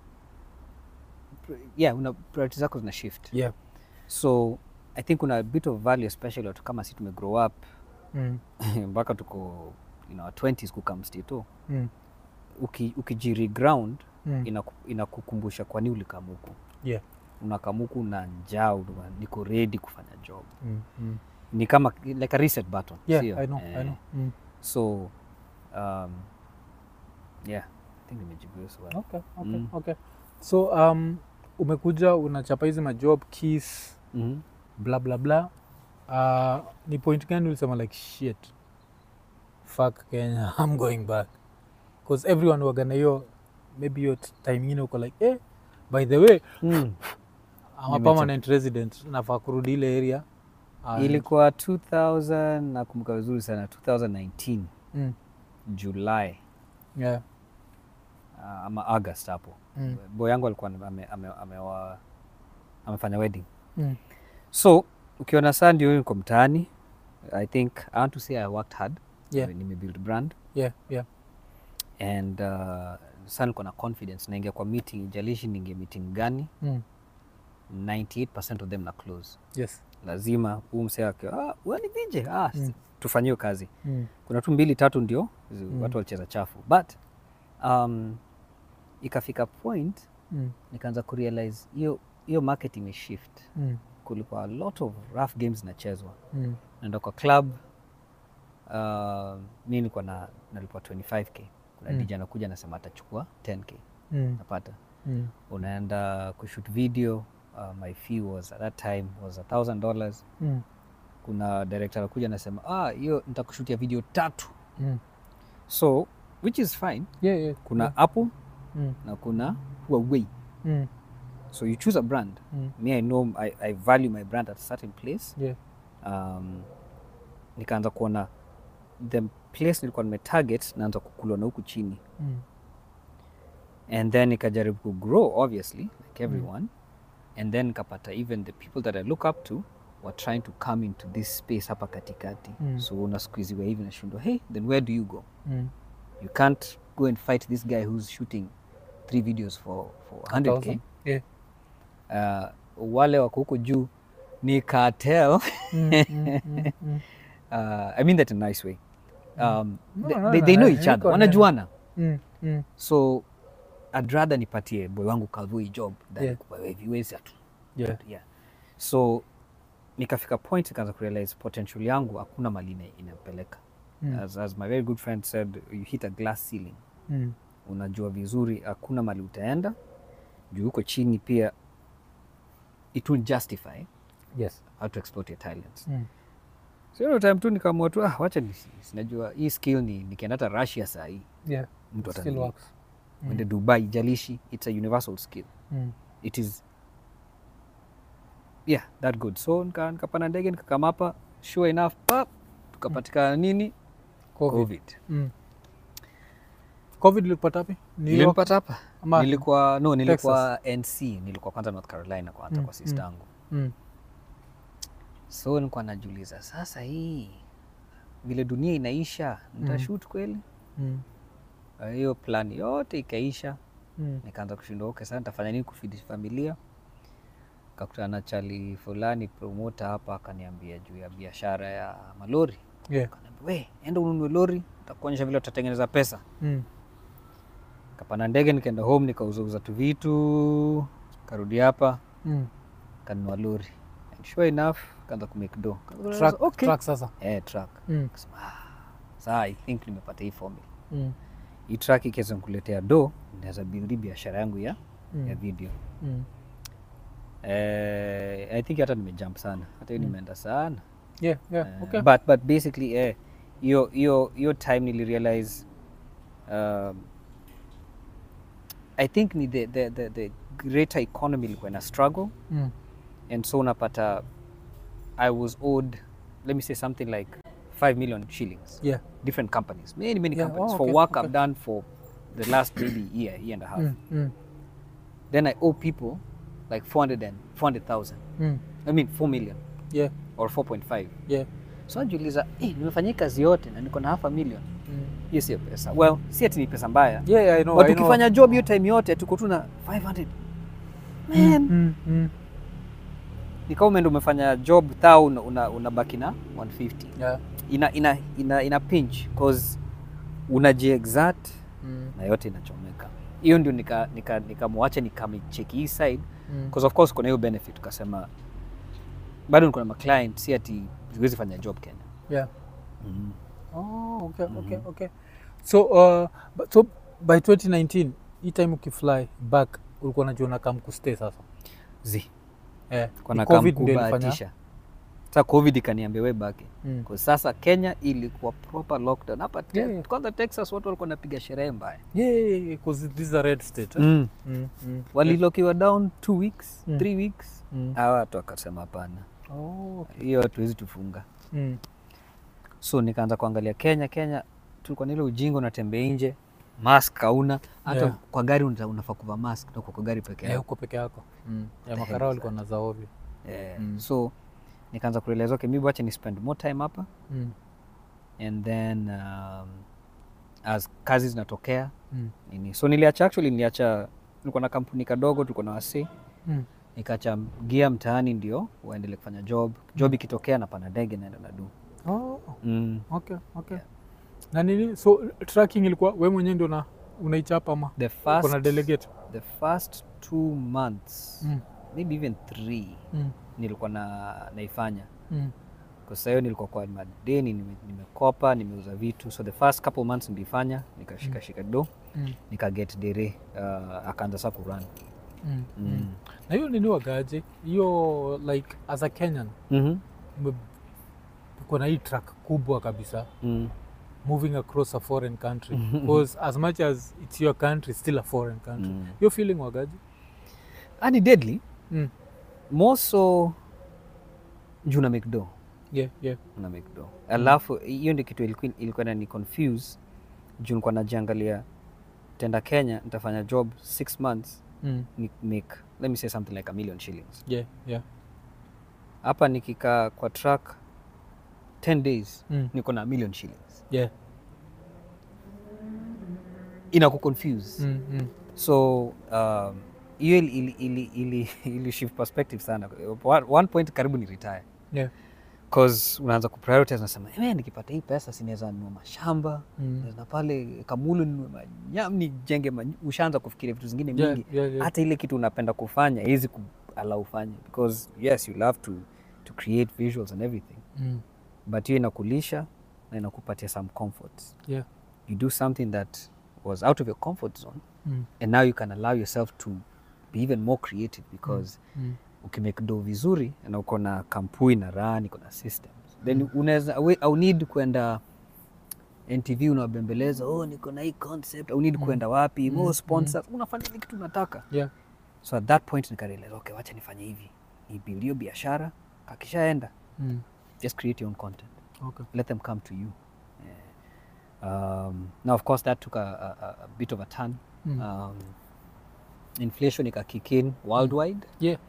yeah una priority zako zina shift yeah. so i think kuna a bit of value especially watu kama si tumegrow up Mm, mpaka tuko in our 20s kukamstito mm, uki, ukijireground mm. inaku- inakukumbusha kwa nini ulikamuku yeah. unakamuku na njaa una- niko ready kufanya job Mm, mm. ni kama like a reset button yeah sio? i know, Eh, I know. Mm, so um, yeah I think nimejibu hiyo swali okay, okay, Mm. okay. so um, umekuja unachapa hizi majob keys Mhm. bla bla bla uh, ni point gani ulisema like shit fuck kenya i'm going back because everyone wagana hiyo maybe hiyo t- time ingine uko like eh, by the way Mm. I'm a Nimecha- permanent resident nafaa kurudi ile area And- ilikuwa 2000 nakumbuka vizuri sana 2019 mm, July yeah, uh, ama August hapo mm, boy yangu alikuwa ame, ame, amewa, amefanya wedding mm, so ukiona saa ndio niko mtaani i think i want to say i worked hard Yeah. nimebuild brand yeah, yeah. and uh, saa niko na confidence naingia kwa meeting ijalishi ninge meeting gani Mm, 98 of them na close yes. lazima huu msee akiwa ah, wewe ni DJ ah, Mm. tufanyiwe kazi Mm, kuna tu mbili tatu ndio zi- Mm. watu walicheza chafu but um, ikafika point mm, nikaanza kurealize hiyo hiyo market imeshift mm, kulikuwa a lot of rough games zinachezwa mm, naenda kwa club uh, mi nilikuwa na nalipwa 25k kuna Mm. DJ anakuja anasema atachukua 10k mm, napata mm, unaenda kushoot video uh, my fee was at that time was a thousand dollars mm, kuna director anakuja anasema ah hiyo nitakushutia video tatu mm. so which is fine Yeah, yeah, kuna yeah. apple Mm, na kuna huawei mm, so you choose a brand mm, me i know I, i value my brand at a certain place yeah. um, nikaanza kuona the place nilikuwa nimetarget naanza kukulwa na huku chini Mm, and then nikajaribu kugrow obviously like everyone and then nikapata even the people that i look up to were trying to come into this space hapa katikati Mm. so unasqueeziwa hivi nashindwa hey then where do you go mm. you can't go and fight this guy who's shooting three videos for, for 100k Thousand. Yeah. uh, wale wako huko juu ni cartel Mm, mm, mm, mm. uh, i mean that in a nice way um, No, they, no, they, no, they know I- each I other got it. wanajuana Mm, mm, so i'd rather nipatie boy wangu Calvo hii job than Yeah. kupa wewe viwezi atu yeah. yeah. so nikafika point nikaanza kurealize potential yangu hakuna mali ina- inapeleka Mm, as, as my very good friend said you hit a glass ceiling mm, unajua vizuri hakuna mali utaenda juu huko chini pia it will justify yes. how to exploit your talents Mm, so hiyo time tu nikaamua tu ah, wacha ni, sinajua hii skill ni nikienda hata russia saa hii yeah. mtu Still atanipa. works. Mm, Uende dubai jalishi it's a universal skill mm, it is yeah that good so nika- nikapanda ndege nikakama hapa sure enough pap tukapatikana nini Covid. covid Mm. Covid ilipata wapi? New York? nilimpata hapa Ama- nilikuwa no nilikuwa nc nilikuwa kwanza north carolina kwanza Mm, kwa sister yangu Mm, so nilikuwa najiuliza sasa hii vile dunia inaisha nitashut kweli mm, Uh, hiyo plan yote ikaisha mm, nikaanza kushindwa okay sasa nitafanya nini kufidi familia kakutana na chali fulani promota hapa akaniambia juu ya biashara ya malori yeah. Akaniambia, we enda ununue lori takuonyesha vile utatengeneza pesa Mm, kapanda ndege nikaenda home nikauzauza tu vitu karudi hapa mm. kanunua lori and sure enough kaanza kumake do Truck- okay. truck sasa. eh, truck Mm, Kasema, ah, saa i think nimepata hii formula mm, hii truck ikiweza kuletea do naweza build biashara yangu ya, mm, ya video mm. eh, i think hata nimejump sana hata hiyo Mm. nimeenda sana Yeah, yeah, Eh, okay. but, but basically eh, hiyo hiyo hiyo time nilirealize um, i think ni the, the, the, the greater economy ilikuwa ina struggle Mm, and so unapata i was owed let me say something like 5 million shillings yeah. different companies many many Yeah, companies oh, for okay, work okay. i've done for the last maybe year year and a half Mm, mm, then i owe people like 400 and 400000 mm. i mean 4 million Yeah, or 4.5 yeah. so najiuliza eh, nimefanyia kazi yote na niko na half a million Mm. hiyo sio pesa well si ati ni pesa mbaya Yeah, yeah, I know, but I know. ukifanya job hiyo time yote tuko tu na 500 man Mm, mm. ni kama umeenda umefanya job thou una, una, unabaki na 150 Yeah. ina ina ina, ina pinch cause unajiexert Mm, na yote inachomeka hiyo ndio nikamwacha nika, nika nikamwacha nikamecheki hii side mm. because of course kuna hiyo benefit tukasema bado niko na maclient si ati siwezi fanya job Kenya Yeah. mm. Oh, okay, okay, Mhm. okay. so uh, but- so by 2019 hii time ukifly back ulikuwa najiona kam kustay sasa zi eh, kona ni COVID ndio ilifanya- kamkubahatisha sa covid ikaniambia we baki Mm. kwa sasa kenya ilikuwa proper lockdown hapa te- Yeah. kwanza texas watu walikuwa napiga sherehe mbaya Yeah, yeah, yeah, 'cause this is a red state eh? mm. Mm, mm. walilokiwa down two weeks Mm. three weeks Mm. hawa watu wakasema hapana Oh, okay. hiyo hatuwezi tufunga Mm. so nikaanza kuangalia kenya kenya tulikuwa na ile ujinga unatembea nje mask hauna hata Yeah. kwa gari una- unafaa kuvaa mask na uko kwa gari peke Eh, yako uko peke yako mm. ya the makara hell is walikuwa na za ovyo Eh, Mm. so nikaanza kurealize okay maybe wacha ni spend more time hapa mm. and then um, as kazi zinatokea Mm. nini so niliacha actually niliacha nilikuwa na kampuni kadogo tulikuwa na wasi Mm. nikaacha gia mtaani ndio waendelee kufanya job job ikitokea napanda ndege naenda na du Oh, mm. okay, okay. na nini so tracking ilikuwa we mwenyewe ndio na unaichapa ama the kuna first delegate the first two months mm. maybe even three Mm. nilikuwa na naifanya Mm. kwa sasa hiyo nilikuwa kwa madeni nime- nimekopa nimeuza vitu so the first couple months nilifanya nikashikashika do Mm. nikaget dere uh, akaanza sa kuran Mm. Mm. mm. na hiyo nini wagaje hiyo like as a kenyan mm-hmm. ume- uko na hii track kubwa kabisa mm. moving across a foreign country because as much as it's your country it's still a foreign country Mm. hiyo feeling wagaje ani deadly mm. more so juu na mcdo yeah, yeah. na mcdo alafu hiyo ndio kitu ilikuwa, ilikuwa nani confuse juu nilikuwa najiangalia tenda kenya nitafanya job six months Mm. ni make let me say something like a million shillings yeah, yeah. hapa nikikaa kwa track 10 days Mm. niko na million shillings yeah. ina kuconfuse Mm. Mm. so um, hiyo ili, ili, ili, ili, ili shift perspective sana One- one point karibu ni retire yeah. cause unaanza kuprioritize unasema "Eh, nikipata hii pesa sinaweza nunua mashamba Mm. na pale kamulu ninunue manyam nijenge many... ushaanza kufikiria vitu zingine Yeah, mingi yeah, yeah. hata ile kitu unapenda kufanya hizi kuala ufanye because yes you love to, to create visuals and everything Mm. but hiyo inakulisha na inakupatia some comforts yeah. you do something that was out of your comfort zone Mm. and now you can allow yourself to be even more creative because Mm. ukimake do vizuri na uko na kampuni na run iko na systems then unaweza awe- au need kwenda ntv unawabembeleza oh niko na hii concept au need kwenda wapi more sponsors unafanya ile kitu unataka yeah. so at that point nikarealize okay wacha nifanye hivi nibuild hiyo biashara kakishaenda Mm. just create your own content okay. let them come to you yeah. um, now of course that took a, a, a- a bit of a turn Mm. um, inflation ika kick in worldwide yeah.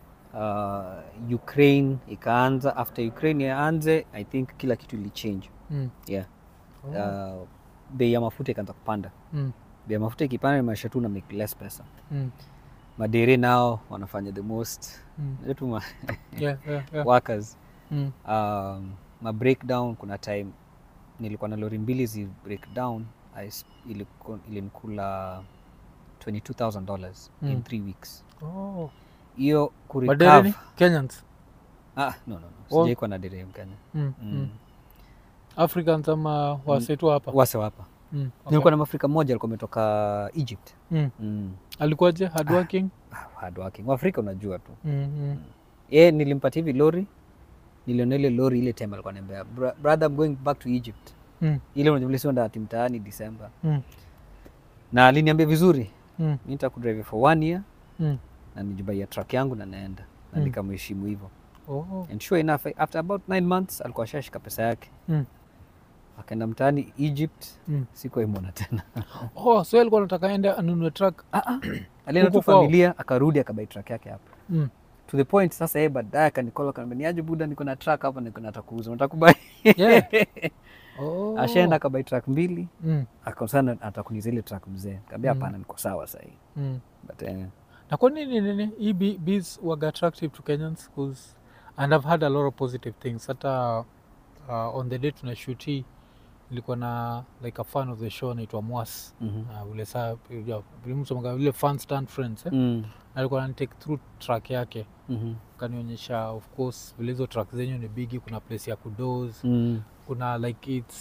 uh, ukraine ikaanza after ukraine yaanze i think kila kitu ilichange Mm. yeah Oh. uh, bei ya mafuta ikaanza kupanda Mm. bei ya mafuta ikipanda maisha tu na make less pesa Mm. madere nao wanafanya the most Mm. wetu ma yeah, yeah, yeah. workers Mm. um, ma breakdown kuna time nilikuwa na lori mbili zi breakdown I s- iliku- ilinikula 22000 dollars in Mm. three weeks Oh. hiyo Madereni? kurecover Kenyans ah, no, no, no. Oh. sijaikuwa na dere mkenya mm. mm. Mm. africans ama wasetu hapa wase wapa mm. okay. nilikuwa na mafrika mmoja alikuwa ametoka egypt mm. mm. alikuwaje hardworking Ah, hard working waafrika unajua tu mm. Mm. ye nilimpatia hivi lori niliona ile lori ile time alikuwa niambia brother I'm going back to egypt Mm. ile unajumlisienda ati mtaani december Mm. na aliniambia vizuri Mm. mi nitakudrive for one year Mm. na nijibaia truck yangu na naenda na Mm. nikamheshimu hivyo Oh. and sure enough after about nine months alikuwa ashashika pesa yake Mm. akaenda mtaani egypt Mm. sikuwaimwona tena Oh, so alikuwa anataka ende anunue truck alienda tu Huku kwao? familia akarudi akabai truck yake hapa mm. to the point sasa yeye baadaye akanikola kaniambia niaje buda niko na truck hapa niko nataka kuuza unataka kubai Yeah. oh. ashaenda akabai truck mbili mm. akasana atakunizia ile truck mzee kaambia Mm. hapana niko sawa sahii Mm. but eh, na kwa nini nini hii bi- bees waga attractive to kenyans 'Cause- and i've had a lot of positive things hata uh, on the day tuna shoot hii nilikuwa na like a fan of the show anaitwa mwas mhm. uh, ule saa ya, vile mtu anaga- vile fan stand friends eh? Mm, alikuwa anitake through track yake mhm. kanionyesha of course vile hizo track zenyu ni bigi kuna place ya kudos Mm, kuna like its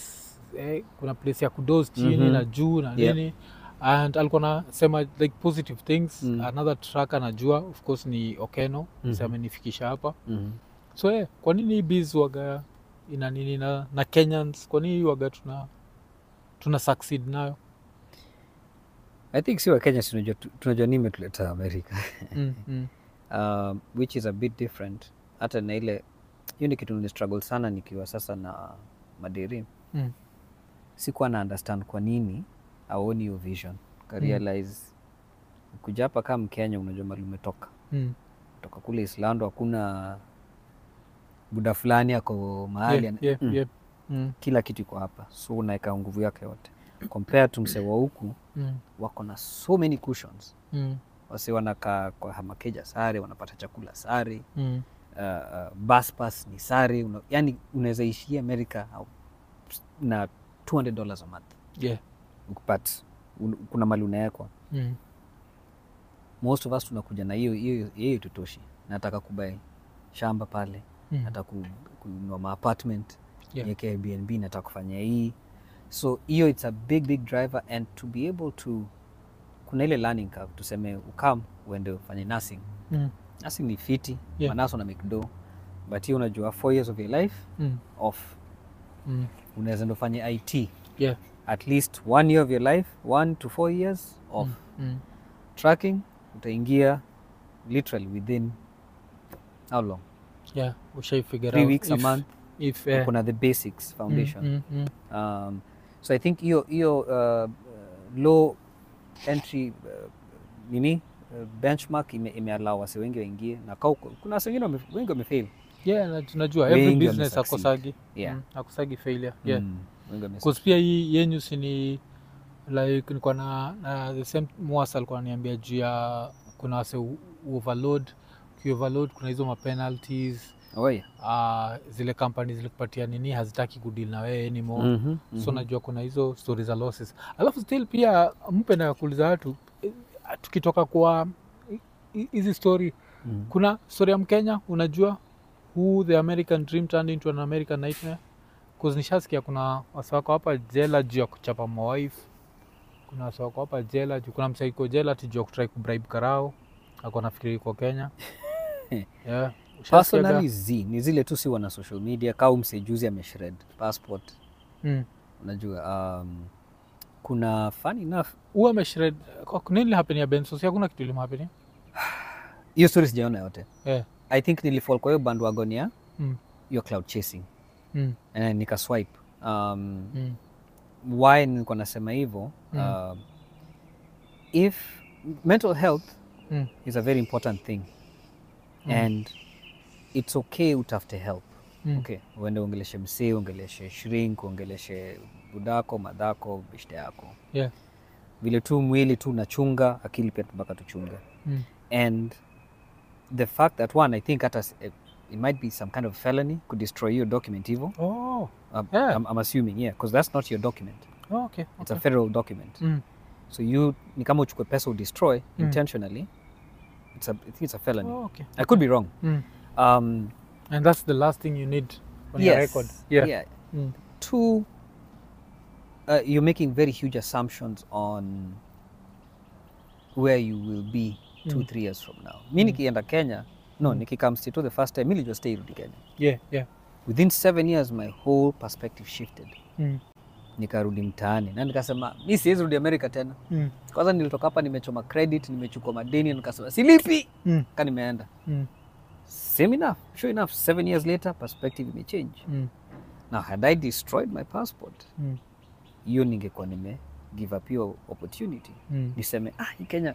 eh, kuna place ya kudos chini Mhm. na juu na Yep. nini and alikuwa nasema like positive things Mm. another track anajua of course ni okeno Mhm. mm amenifikisha hapa Mhm. so eh, kwa nini hii biz waga ina nini na, na kenyans kwa nini hii waga tuna tuna succeed nayo i think si wakenya si tunajua tunajua nini imetuleta amerika mm, mm, um, which is a bit different hata na ile hiyo ni kitu ni struggle sana nikiwa sasa na madiri mm, sikuwa na understand kwa nini aoni hiyo vision karealize kuja hapa kama mkenya unajua mali umetoka mm. toka kule islando hakuna buda fulani ako mahali Yeah, ana- yeah, Mm. yeah. Mm, kila kitu iko hapa so unaweka nguvu yake yote compare to msee wa huku mm, wako na so many cushions mm, wasi wanakaa kwa hamakeja sare wanapata chakula sare mm. uh, uh, bus pass ni sare una, yani unaweza ishia america au- na 200 dollars a month Yeah. but un, kuna mali unawekwa Mm, most of us tunakuja na hiyo hiyo hiyo tutoshi nataka kubai shamba pale mm. nataka ku- kununua maapartment Yeah. niweke airbnb nataka kufanya hii so hiyo it's a big big driver and to be able to kuna ile learning curve tuseme ukam uende ufanye nursing Mm, nursing ni fiti Yeah. manaso na mcdo but hiyo unajua four years of your life mm, off mm. unaweza ndo fanye it Yeah. at least one year of your life one to four years off Mm, tracking utaingia literally within how long yeah ushaifigure three out weeks a if- month if eh, kuna the basics foundation mm, mm, mm. um, so i think hiyo hiyo uh, uh, low entry uh, nini uh, benchmark ime, imeallow wase wengi waingie na kau, kuna wase wengine wame- wengi wamefail yeah na tunajua Wengi every wame business succeed. akosagi Yeah. mm, akosagi failure yeah Mm, wengi wame- Cause pia hii yenyu sini like nilikuwa na, na the same mwasa alikuwa ananiambia juu ya kuna wase u- overload ukioverload kuna hizo mapenalties oh, yeah. uh, zile kampani zilikupatia nini hazitaki kudil na wewe anymore Mhm, so mhm. najua kuna hizo stori za losses alafu still pia mpe na kuuliza watu eh, tukitoka kwa hi- hi- hizi story Mhm. kuna story ya mkenya unajua who the american dream turned into an american nightmare Cause nishasikia kuna wasawako hapa jela juu ya kuchapa mawife kuna wasawako hapa jela juu kuna msaiko jela ati juu ya kutrai kubribe karao ako nafikiri iko kenya yeah. Ushasikiaga? personally z ni zile tu si wana social media kau msejuzi ameshred passport mm. unajua um, kuna fun enough huwa ameshred nini happen ya benso si hakuna kitu ilimhapeni hiyo story sijaona yote yeah. i think nilifall kwa hiyo bandwagon ya mm. hiyo cloud chasing mm. and nikaswipe um, mm. why nilikuwa nasema hivyo Mm. um, if mental health Mm. is a very important thing Mm. and it's okay utafute help Mm. okay uende uongeleshe msee uongeleshe shrink uongeleshe budako madhako beshte yako yeah. vile tu mwili tu unachunga akili pia mpaka tuchunge mm. and the fact that one i think hata s- eh, it might be some kind of felony could destroy your document hivo oh. um, Yeah. I'm, I'm assuming yeah because that's not your document oh, okay. it's okay. a federal document mm. so you ni kama uchukue pesa udestroy Mm. intentionally it's a, i think it's a felony oh, okay. i could be wrong mm. um, and that's the last thing you need on your yes, record yeah, yeah. Mm. two uh, you're making very huge assumptions on where you will be two Mm. three years from now mi nikienda kenya no Mm. nikikam to the first time mi nilijua stay rudi kenya yeah, yeah. within seven years my whole perspective shifted Mm. nikarudi mtaani na nikasema mi siwezi rudi america tena Mm. kwanza nilitoka hapa nimechoma credit nimechukua madeni nikasema silipi Mm. ka nimeenda Mm. same enough sure enough seven years later perspective imechange Mm. now had i destroyed my passport Mm. hiyo ningekuwa nime give up hiyo opportunity Mm. niseme ah hii kenya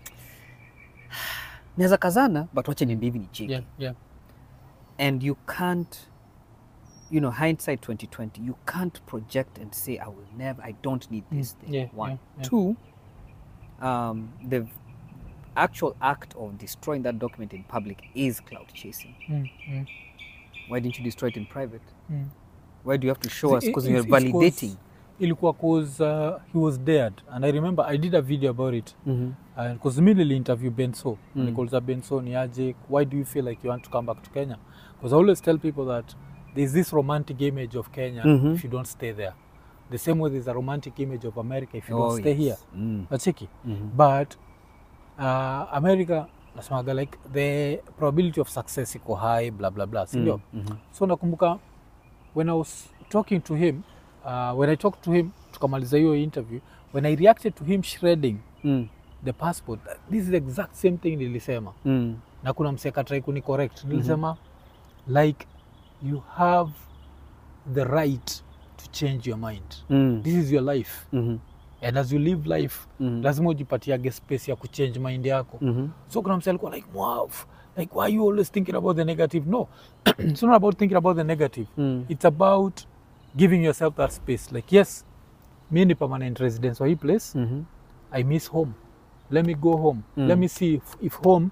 naweza kazana but wache niende hivi nicheki Yeah, yeah. and you can't you know hindsight 2020 you can't project and say i will never i don't need this Mm, thing yeah, one yeah, yeah. two um, the actual act of destroying that document in public is cloud chasing Mm. Mm. why didn't you destroy it in private Mm. why do you have to show us See, because it- you're it's- it's 'cause validating ilikuwa cause uh, he was dared and i remember i did a video about it because me nili interview benso Mm. nikauliza benso ni aje why do you feel like you want to come back to kenya because i always tell people that there's this romantic image of kenya Mhm. if you don't stay there the same way there's a romantic image of america if you don't Oh, stay here yes. Mm. nachiki Mhm. but uh, america nasemaga like the probability of success iko high bla bla bla sindio Mm, mhm. so nakumbuka when i was talking to him uh, when i talked to him tukamaliza hiyo interview when i reacted to him shredding Mm. the passport this is the exact same thing nilisema Mm. na kuna msekatrai kuni correct nilisema like you have the right to change your mind Mm. this is your life Mhm. and as you live life Mhm. lazima ujipatiage space ya kuchange mind yako Mhm. so kuna mse alikuwa like wow like why you always thinking about the negative no it's not about thinking about the negative Mm. it's about giving yourself that space like yes mi ni permanent residence wa hii place Mhm. i miss home let me go home Mm. let me see if, if home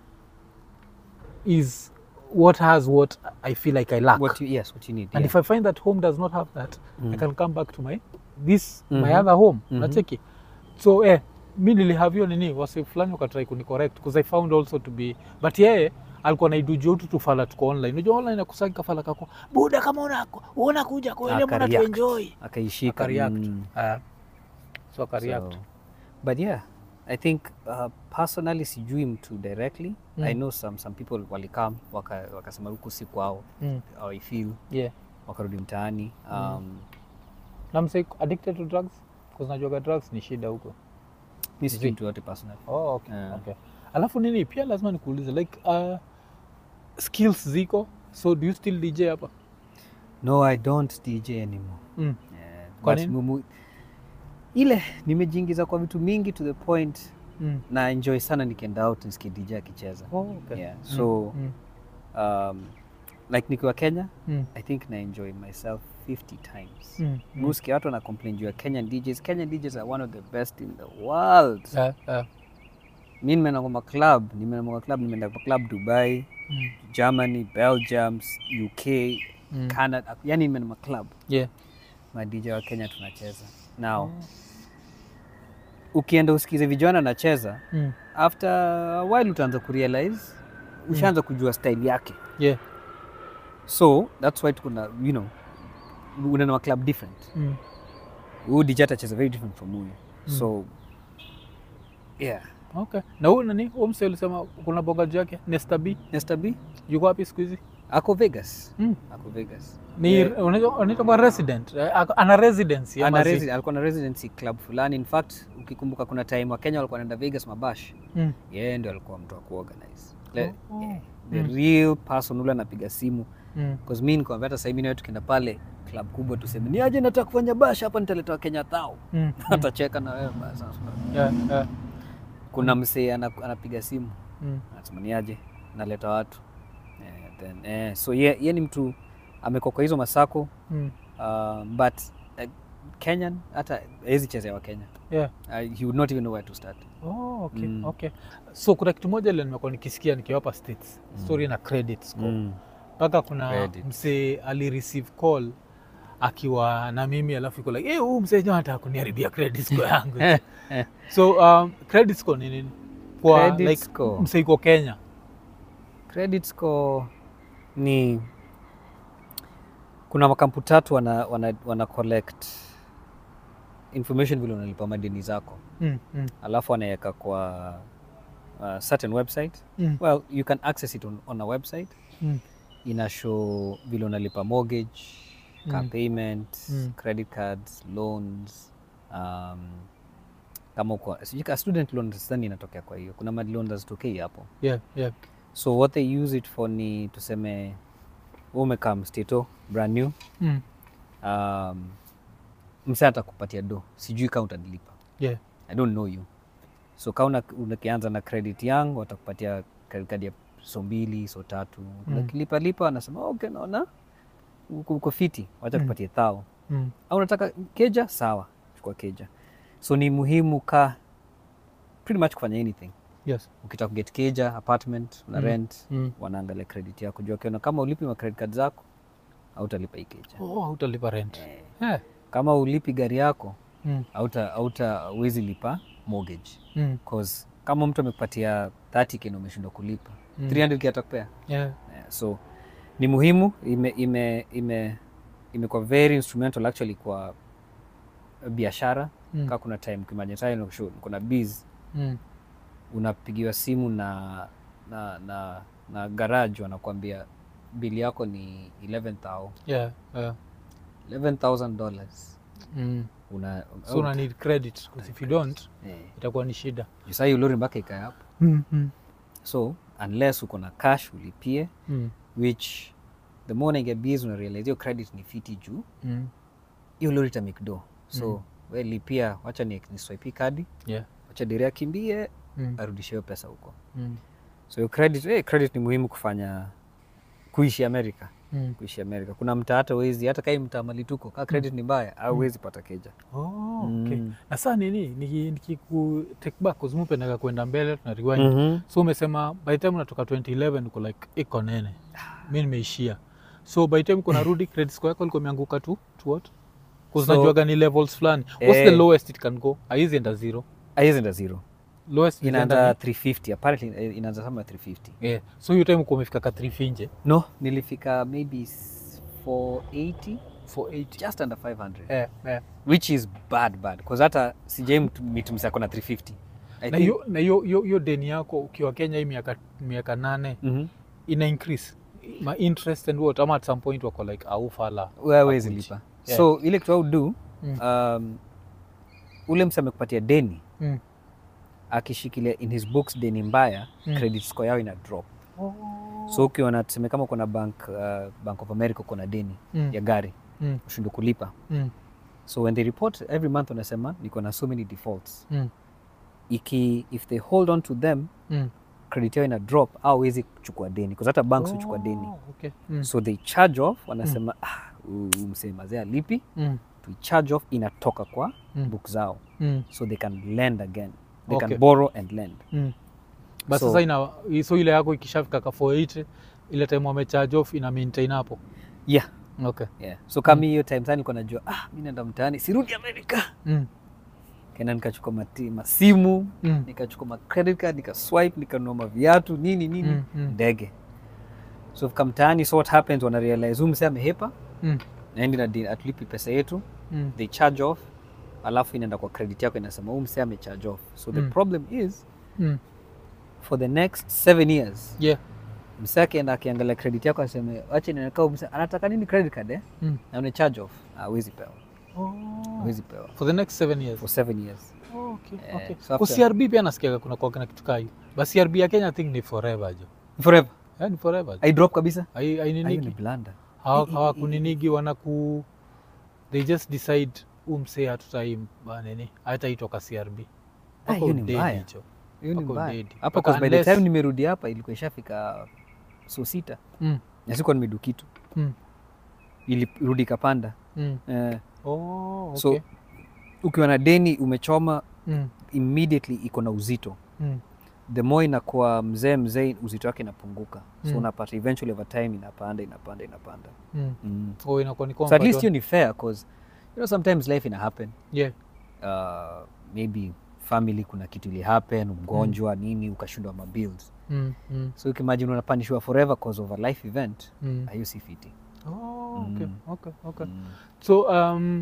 is what has what i feel like i lack What you, yes, what you need. and yeah. if i find that home does not have that i Mm. can come back to my this my Mhm. other home Mhm. nacheki so eh, mi nilihave hiyo nini wasi fulani wakatrai kunicorrect because i found also to be but yeye alikuwa naidujia utu tufala tuko online unajua online akusaki kafala kako buda kama unako una kuja kwele mbona Akareact. tuenjoy akaishika akareact mm. Ah. so akareact So, but yeah i think uh, personally sijui mtu directly Mm. i know some, some people walikam wakasema waka wakasema huku si kwao mm. how I feel yeah wakarudi mtaani um, na mse addicted to drugs because najuaga drugs ni shida huko mi sijui Zi- mtu yote personally oh, okay. Yeah. okay. alafu nini pia lazima nikuulize like uh, skills ziko so do you still dj hapa no i don't dj anymore mm. yeah, Kwa but nini? mumu, ile nimejiingiza kwa vitu mingi to the point Mm. na enjoy sana nikienda out nisikie dj akicheza Oh, okay. yeah. Mm, so mm, um, like nikiwa kenya mm, i think na enjoy myself 50 times mm, mm. muski watu wana complain juu ya kenyan djs kenyan djs are one of the best in the world Yeah, yeah. mi nimeenda kwa maclub nimeenda kwa club nimeenda kwa club dubai Mm, germany belgium uk mm. canada yani nimeenda maclub Yeah. ma dj wa kenya tunacheza now ukienda usikize vijana anacheza Mm. after a while utaanza kurealize ushaanza kujua style yake Yeah. so that's why tukuna you know unaenda maclub different Mm. huyu dj atacheza very different from huyu Mm. so yeah Okay. na huyu nani huyu mse ulisema kuna bogaji yake Nesta B Nesta B yuko wapi siku hizi ako Vegas mm. ako Vegas ni Yeah. unaitwa unaitwa kwa resident Eh, ako- ana residency ama Ana si? resi- alikuwa na residency club fulani in fact ukikumbuka kuna time wa Kenya walikuwa wanaenda Vegas mabash Mm. yeye ndio alikuwa mtu wa kuorganize Le, Oh. yeah, the Mm. real person ule anapiga simu Mm. cause mi nikwambia hata sahii mi nawe tukienda pale club kubwa tuseme ni aje nataka kufanya bash hapa nitaleta wakenya thao Mm. Mm. atacheka na wewe basi Yeah, yeah. kuna msee ana- anapiga simu Mm. anasema ni aje naleta watu eh, then, eh, so ye, ye ni mtu amekuwa kwa hizo masako Mm. uh, but uh, kenyan hata hawezi chezea wa kenya Yeah. uh, he would not even know where to start Oh, okay, Mm. okay. so kuna kitu moja ile nimekuwa nikisikia nikiwa hapa states story na credit score mm. mpaka kuna Credit. msee alireceive call akiwa na mimi alafu iko like hey, huu msee jo anataka kuniharibia credit score yangu so um, credit score ni nini kwa Credit like score. msee iko kenya credit score ni kuna makampu tatu wana, wana, wana collect information vile unalipa madeni zako mm, mm, alafu wanaweka kwa uh, certain website mm, well you can access it on, on a website mm, ina show vile unalipa mortgage car Mm. payment Mm. credit cards loans um, kama uko sijui ka student loan sidhani inatokea kwa hiyo kuna mad loan hazitokei hapo yeah, yeah. so what they use it for ni tuseme wewe umekaa mstato brand new Mm, um, mse atakupatia do sijui kaa utadilipa yeah. i don't know you so kaa una- unakianza na credit yangu watakupatia credit card ya so mbili so tatu Mm. ukilipa lipa anasema okay naona uko uko fiti wacha Mm. tupatie thao Mm, au unataka keja sawa chukua keja so ni muhimu ka pretty much kufanya anything yes. ukitaka kuget keja apartment una Mm. rent Mm. wanaangalia credit yako juu wakiona kama ulipi ma credit card zako hautalipa hii keja Oh, hautalipa rent Eh, yeah. kama ulipi gari yako mm, hauta hauta uwezi lipa mortgage mm, cause kama mtu amekupatia 30k na umeshindwa kulipa Mm. 300k atakupea yeah. yeah, so ni muhimu ime ime ime imekuwa very instrumental actually kwa biashara Mm. kaa kuna time kimanyetani kuna biz Mm. unapigiwa simu na na na, na garage wanakuambia bili yako ni 11000 Yeah, yeah. 11000 dollars Mm. una so una need credit 'cause if you don't eh, itakuwa ni shida saa hiyo lori mpaka ikae hapo mm. Mm. so unless uko na cash ulipie Mm. which the more unaingia biz una realize hiyo credit ni fiti juu Mm. hiyo lori itamake do so Mm. we lipia wacha ni, ni swipe kadi Yeah. wacha diri akimbie Mm. arudishe hiyo pesa huko Mm. so hiyo credit, eh, credit ni muhimu kufanya kuishi america Mm. kuishi america kuna mtaa hata wezi hata kai mtaa malituko kaa credit ni mbaya au wezi pata keja Oh, okay. Mm. na saa nini niki- nikiku take back kuzumupendaga kwenda mbele tuna rewind Mhm. so umesema by the time unatoka 2011 uko like iko nene mi nimeishia so by the time uko narudi credit score yako ilikuwa imeanguka tu to what So- najuaga ni levels fulani what's the Eh. lowest it can go haizi enda zero haiwezi enda zero lowest inaanza inaenda 350 apparently eh, inaanza kama 350 yeah. so hiyo time uko umefika ka 3 finje no nilifika maybe s- 480 480 just under 500 eh, eh. which is bad bad because hata sijai mitumisa na 350 I na think- hiyo na hiyo hiyo hiyo deni yako ukiwa Kenya hii miaka miaka nane Mhm. ina increase ma interest and what ama at some point wako like au fala Wewe hawezi Hakuichi. lipa Yeah. so ile kitu au do Mm. um, ule mse amekupatia deni mm. akishikilia in his books deni mbaya Mm. credit score yao ina drop so ukiona tuseme kama kuna bank, uh, bank of america kuna deni Mm. ya gari Mm. ushindwe kulipa Mm. so when they report every month wanasema niko na so many defaults Mm. iki if they hold on to them Mm. credit yao ina drop au hawezi kuchukua deni because hata banks huchukua deni Oh, okay. mm. so they charge off wanasema ah, huyu msee mazee alipi Mm. to charge off inatoka kwa Mm. book zao Mm. so they can lend again they Okay. can borrow and lend Mm. But So- sasa ina so ile yako ikishafika ka 480 ile time wamecharge off ina maintain hapo yeah okay yeah so kama hiyo time sana nilikuwa najua ah mi naenda mtaani sirudi amerika mm. kenda nikachukua mati- masimu Mm. nikachukua ma credit card nikaswipe nikanunua maviatu nini nini Mm, mm. ndege so fika mtaani so what happens wana realize huyu msee amehepa Mm. naendi na deni- atulipi pesa yetu Mm. they charge off alafu inaenda kwa credit yako inasema huyu msee amecharge off so the Mm. problem is Mm. for the next seven years yeah msee akienda akiangalia credit yako aseme wache niweka huyu msee anataka nini credit card eh? mm. na une charge off hawezi pewa oh. hawezi pewa for the next seven years for seven years oh, okay. Eh, okay. so Kwa after- CRB pia nasikiaga kuna kwa na kitu kai but CRB ya Kenya I think ni forever jo forever yeah, ni forever jo. i drop kabisa Hai- hiyo ni haininigi blanda Hawa- hawakuninigi wanaku they just decide umsee hatutai nini hataitoka CRB Ah, hiyo ni udedi mbaya. hicho. hiyo ni Wako mbaya dead. hapa Mpaka 'cause by the unless- time nimerudi hapa ilikuwa ishafika so sita Mm, na sikuwa nimedu kitu mm, ilirudi ikapanda mm. eh, Oh, okay. so ukiwa na deni umechoma mm, immediately iko na uzito mm, the more inakuwa mzee mzee uzito wake inapunguka so Mm. unapata eventually over time inapanda inapanda inapanda mm. mm. Oh, inakuwa ni so at least comfort. hiyo ni fair cause you know sometimes life ina happen Yeah. uh, maybe family kuna kitu ili happen mgonjwa nini ukashindwa mabills Mm, mm, so ukimagine unapanishwa forever cause of a life event mm. hiyo si fiti Oh, okay, Mm. okay, okay. Mm. so um,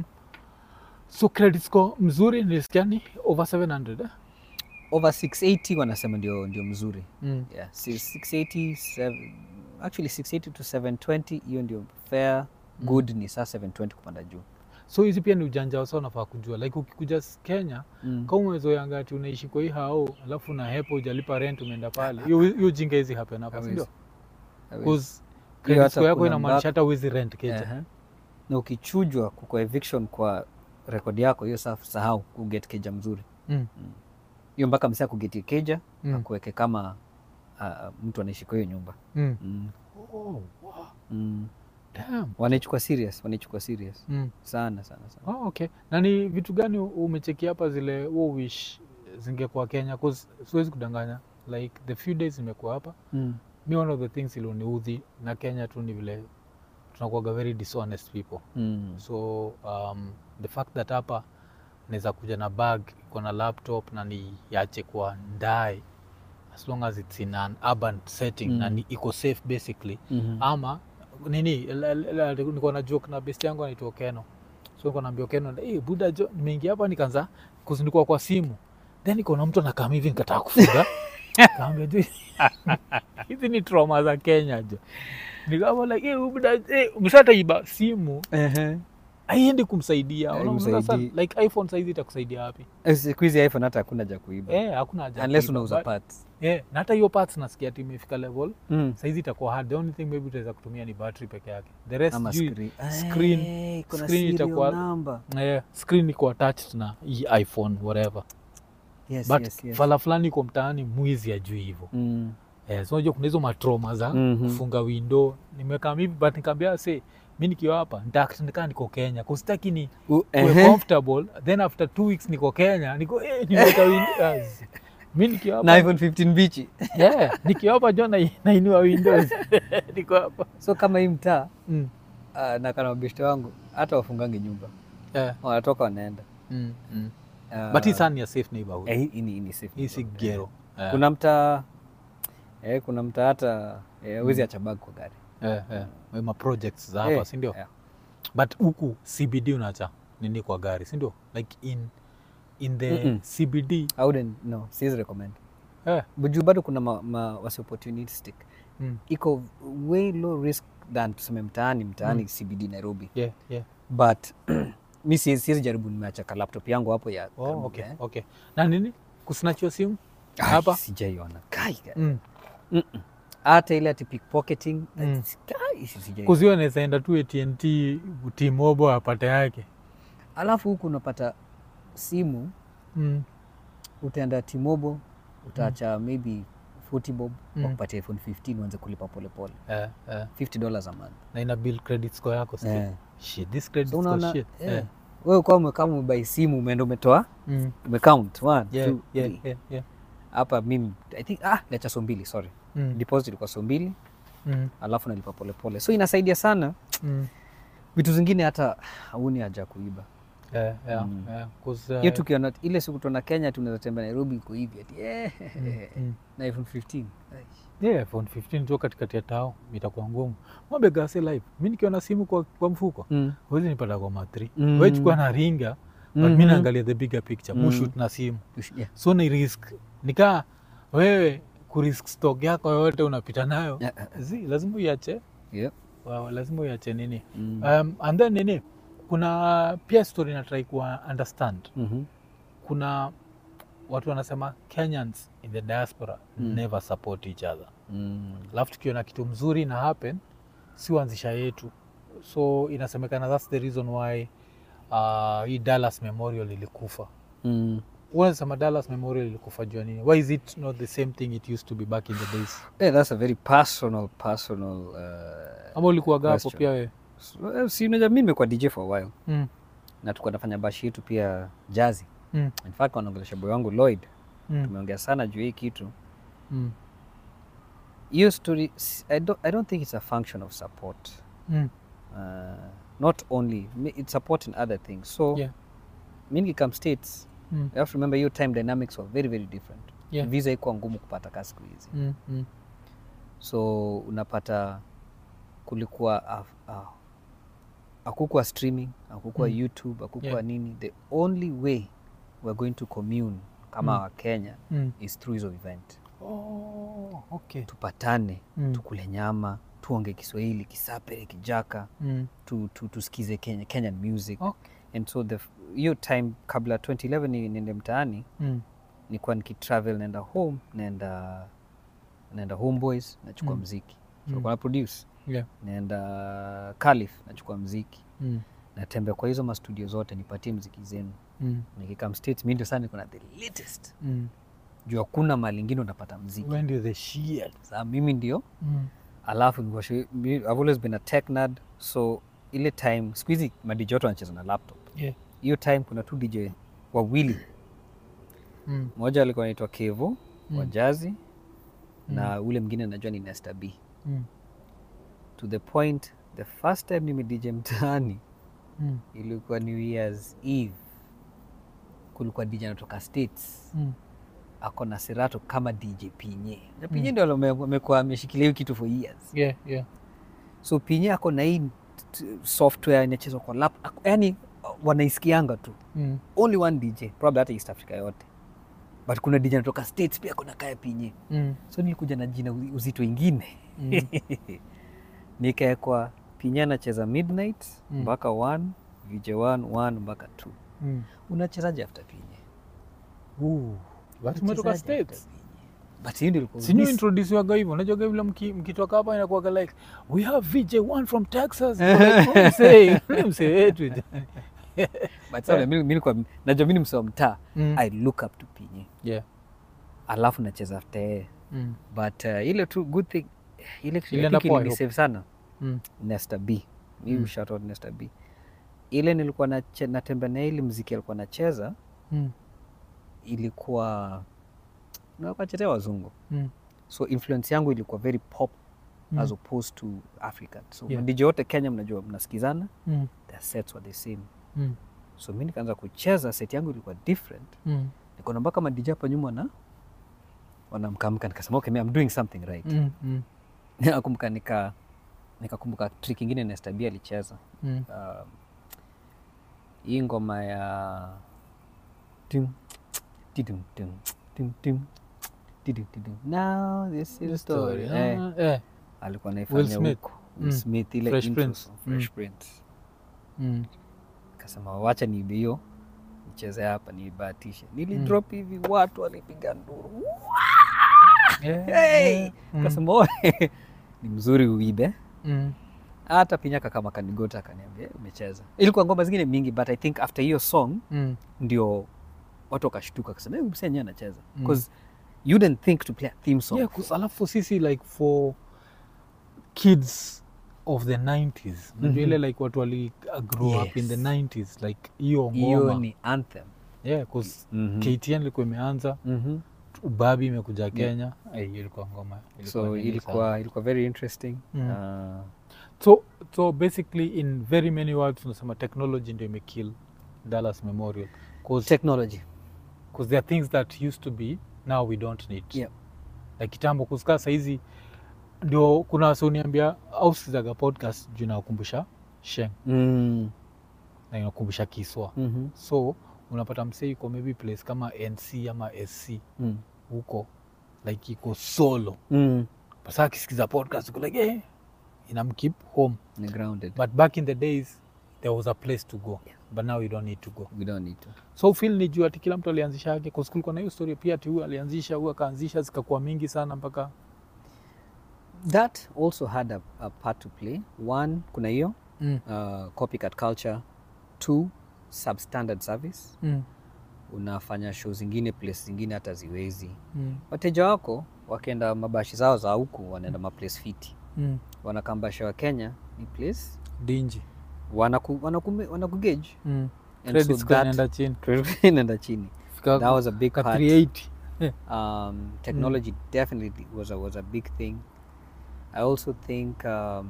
so credit score mzuri nilisikia ni over 700 eh? over 680 wanasema ndio, ndio mzuri mm. yeah. si- 680 seven- actually 680 to 720 hiyo ndio fair good ni saa 720 kupanda juu so hizi pia ni ujanja wasa unafaa kujua like ukikuja s- kenya mm. kama umezoeanga ati unaishi kwa hii hao alafu na hepo ujalipa rent umeenda pale hiyo hiyo jinga hizi happen hapa Hawezi. sindio Hawezi. bcause Hiyo credit hata score yako kuna inamaanisha mbaka- hata uwezi rent keja Ehe. na ukichujwa kwa eviction kwa rekodi yako hiyo sa sahau kuget keja mzuri mm. hiyo mpaka msia kugetie keja Mm. akuweke kama uh, mtu anaishi kwa hiyo nyumba Mm. mm. Oh, wow. Mm. Damn. wanaichukua serious wanaichukua serious Mm. sana sana sana Oh, okay. Na ni vitu gani umecheki hapa zile wo wish zingekuwa Kenya? 'Cause siwezi kudanganya, like the few days nimekuwa hapa, mm. mi one of the things iloniudhi na Kenya tu ni vile tunakuwaga very dishonest people Mm. so um, the fact that hapa naweza kuja na bag iko na laptop na niache kwa ndae as long as it's in an urban setting na Mm. ni iko safe basically Mhm. ama nini la- la- la- niko na joke na best yangu anaitwa Keno so niko naambia Keno hey, buda jo nimeingia hapa nikaanza kuzindukwa kwa simu then iko na mtu anakaa hivi nikataa kufunga kaambia jo hizi ni trauma za Kenya jo nikawa like hey, buda hey, umeshataiba simu haiendi kumsaidia Unaona sasa, Haimsaidii. like iphone saizi itakusaidia wapi Eh, siku hizi iphone hata hakuna ja kuiba eh, hakuna haja ya unless kuiba, unauza but- parts eh, na hata hiyo parts nasikia ati imefika level mm. saizi itakuwa hard the only thing maybe utaweza kutumia ni battery peke yake the rest ama sijui- screen. screen- Eh, kuna screen serial itakuwa- number. eh, screen iko attached na hii iphone whatever Yes, but yes, yes. fala fulani iko mtaani mwizi ajui hivyo Mm. eh, so unajua kuna hizo matroma za Mhm. kufunga window nimekaa hivi but nikaambia se mi nikiwa hapa nitakaa niko kenya kusitaki ni U- kuwe ehe. comfortable then after two weeks niko kenya niko eh, nimeweka windows mi nikiwa na hapa iphone 15 bichi yeah, nikiwa hapa jo na- nainua windows niko hapa so kama hii mtaa mm. uh, na kana mabeshte wangu hata wafungangi nyumba yeah. wanatoka wanaenda mm. Mm. uh, but hii sana ni a safe neighborhood eh, hii ni- hii ni safe hii si neighborhood. gero Eh, kuna mtaa eh, kuna mtaa hata eh, wezi acha bag kwa gari eh, eh. ma projects za hapa Eh, sindio yeah. but huku cbd unacha nini kwa gari sindio like in in the Mm-mm. cbd I wouldn't, no, siwezi recommend eh, juu bado kuna ma, ma, wasi opportunistic mm. iko way low risk than tuseme mtaani mtaani Mm. cbd nairobi yeah, yeah. but mi siwezi siwezi jaribu nimeacha ka laptop yangu hapo ya Oh, karibu, okay, eh. okay. na nini kusinachiwa simu Ai, hapa sijaiona Kai, kai. mm. Mm-mm. hata ile ati pickpocketing Mm. kai, sijaiona. kuziwa nawezaenda tu atnt timobo apate yake alafu huku unapata simu mm. utaenda timobo utaacha maybe 40 bob Mm. wakupatia iphone 15 uanze kulipa polepole eh, eh. 50 dollars a month na ina bill credit score yako sio? Eh. shit this credit so score unaona shit eh, eh. wewe kwa umekama umebai simu umeenda umetoa mm. umecount one yeah, two yeah, three yeah, yeah. hapa mimi i think ah nacha so mbili sorry Mm. deposit ilikuwa so mbili Mm. alafu nalipa polepole so inasaidia sana Mm. vitu zingine hata hauni haja ya kuiba Yeah, yeah, Mm. yeah. 'Cause, uh, hiyo tukiona ile siku tuona kenya tunaweza tembea nairobi iko hivi ati eh, mm. na iphone 15 yeah, iphone 15 tu katikati ya tao itakuwa ngumu mwambe gase live mi nikiona simu kwa, kwa mfuko mm. huwezi nipata kwa matri Mm. we chukua na ringa but mi Mhm. naangalia the bigger picture Mm. mushut na simu yeah. so ni risk nikaa wewe kurisk stock yako yote unapita nayo Yeah, yeah, zi lazima uiache yeah. wow, lazima uiache nini Mm. um, and then nini kuna pia story natrai kuwa understand Mhm. kuna watu wanasema kenyans in the diaspora Mm. never support each other Mm. alafu tukiona kitu mzuri na happen si uanzisha yetu so inasemekana thats the reason why uh, hii dallas memorial ilikufa Mm. unasema dallas memorial ilikufa jua nini why is it not the same thing it used to be back in the days Yeah, that's a very personal personal uh, ama ulikuwaga hapo Question. pia wewe so, eh, si unajua mi nimekuwa dj for a while mm. na tulikuwa nafanya bashi yetu pia jazi mm. in fact wanaongelesha boy wangu lloyd mm. tumeongea sana juu hii kitu mm. hiyo story s- I don't, i don't think it's a function of support mm. uh, not only mi- it's support in other things so Yeah. mi nikikam states mm. you have to remember your time dynamics were very very different Yeah. visa ikuwa ngumu kupata kaa siku hizi mm. mm. so unapata kulikuwa a- a- hakukuwa streaming hakukuwa Mm. youtube hakukuwa Yeah. nini the only way we're going to commune kama Mm. wakenya mm. is through hizo event oh, okay. tupatane mm. tukule nyama tuonge kiswahili kisapere kijaka mm. tu, tu, tusikize Kenya, kenyan music okay. and so the f- hiyo time kabla 2011 ni- niende mtaani mm. nilikuwa nikitravel naenda home naenda naenda homeboys nachukua Mm. mziki Mm. so mm. produce yeah. naenda Calif nachukua mziki mm. natembea kwa hizo mastudio zote nipatie mziki zenu mm. nikikam states mi ndio sana niko na the latest mm. juu hakuna mali ingine unapata mziki when do the shit saa mimi ndio mm. alafu nilikuwa shi- mi- I've always been a tech nerd so ile time siku hizi madj wote wanacheza na laptop yeah. hiyo time kuna tu dj wawili mm. mmoja alikuwa anaitwa kevo wa Mm. jazi na ule mwingine najua ni Nesta B mm. to the point the first time nime dj mtaani mm. ilikuwa new year's eve kulikuwa dj anatoka states mm. ako na serato kama dj pinye na pinye ndio ame- amekuwa ameshikilia hiyo kitu for years yeah. yeah. so pinye ako na hii t- software inachezwa kwa lap ako- yani wanaisikianga tu Mm. only one dj probably hata east africa yote but kuna dj anatoka states pia kuna kaya pinye Mm. so nilikuja na jina uzi- uzito ingine Mm. nikaekwa pinye anacheza midnight Mm. mpaka 1 vj 1 1 mpaka 2 Mm. unachezaje after pinye Ooh. But umetoka Unachezaje states after pinye? but hiyo ndio ilikuwa sinyu miss- introdusiwaga hivyo unajuaga vile mki- mkitoka hapa inakuwaga like we have vj one from texas Like, "Oh, msee ni msee wetu but sasa mimi- mimi nilikuwa- najua mi ni msee wa mtaa Mm. i look up to pinye yeah. alafu nacheza after yeye mm. but uh, ile tu good thing ile kitu I Ilienda think poa, I ilinisave sana Mm. Nesta B. Mi Mm. shout out Nesta B. Ile nilikuwa nache- natembea na ile mziki alikuwa nacheza Mm. ilikuwa nawachetea wazungu Mm. so influence yangu ilikuwa very pop Mm. as opposed to african so Yeah. madj wote kenya mnajua mnasikizana Mm. their sets were the same Mm. so mi nikaanza kucheza set yangu ilikuwa different Mm. nikaona mpaka madj hapa nyuma na wanamkamka nikasema okay, I'm doing something right Mm. Mm. nakumbuka nika nikakumbuka trick ingine Nesta B alicheza Mm. um, hii ngoma ya Tum, tidum, tum, tum, tum, tidum, tidum. Now this is the story. Eh, Ah, eh. alikuwa Will naifanya Smith. huko Will Mm. Smith ile Fresh intro Prince. song, Fresh Mm. Prince. Mm. Kasema wacha niibe hiyo nicheze hapa niibahatishe. Nilidrop hivi watu walipiga nduru. Eh, Hey! eh. Mm. Kasema "Oe, ni mzuri uibe. Mm. Hata pinyaka kama kanigota akaniambia "Eh, umecheza. Ilikuwa ngoma zingine mingi but I think after hiyo song Mm. ndio watu wakashtuka kasema msee enyewe anacheza Mm. because you didn't think to play a theme song Yeah, 'cause alafu sisi like for kids of the 90s unajua Mhm. ile like watu wali uh, grow up in the Yes. 90s like hiyo hiyo ngoma ni anthem yeah, 'cause Mhm. KTN ilikuwa imeanza Mhm. ubabi imekuja Kenya Eh, hiyo ilikuwa ngoma so nini sana. ilikuwa ilikuwa very interesting Mm. uh, so so basically in very many words unasema technology ndio imekill Dallas Memorial cause, technology cause there are things that used to be now we don't need Yeah. like kitambo kusikaa sahizi ndio kuna wasioniambia au sikizaga podcast juu inakumbusha sheng mm. na inakumbusha kiswa Mhm. so unapata msee iko maybe place kama nc ama sc Mm. huko like iko solo Mm. basa akisikiza podcast iko like eh, inamkeep home Ni grounded but back in the days there was a place to go but now you don't need to go we don't need to so feel ni juu ati kila mtu alianzisha yake kwa kulikuwa na hiyo story pia ati huyu alianzisha huyu akaanzisha zikakuwa mingi sana mpaka that also had a, a part to play one kuna hiyo mm. uh, copycat culture two substandard service Mm. unafanya show zingine place zingine hata ziwezi Mm. wateja wako wakienda mabashi zao za huku wanaenda maplace fiti Mm. wanakambasha wa kenya ni place dinji wanaku, wanaku, wanakugage mm. And credit so score that- inaenda chini credit inaenda chini Fika that was a big ka part 380 um, technology definitely was a, was a big thing i also think um,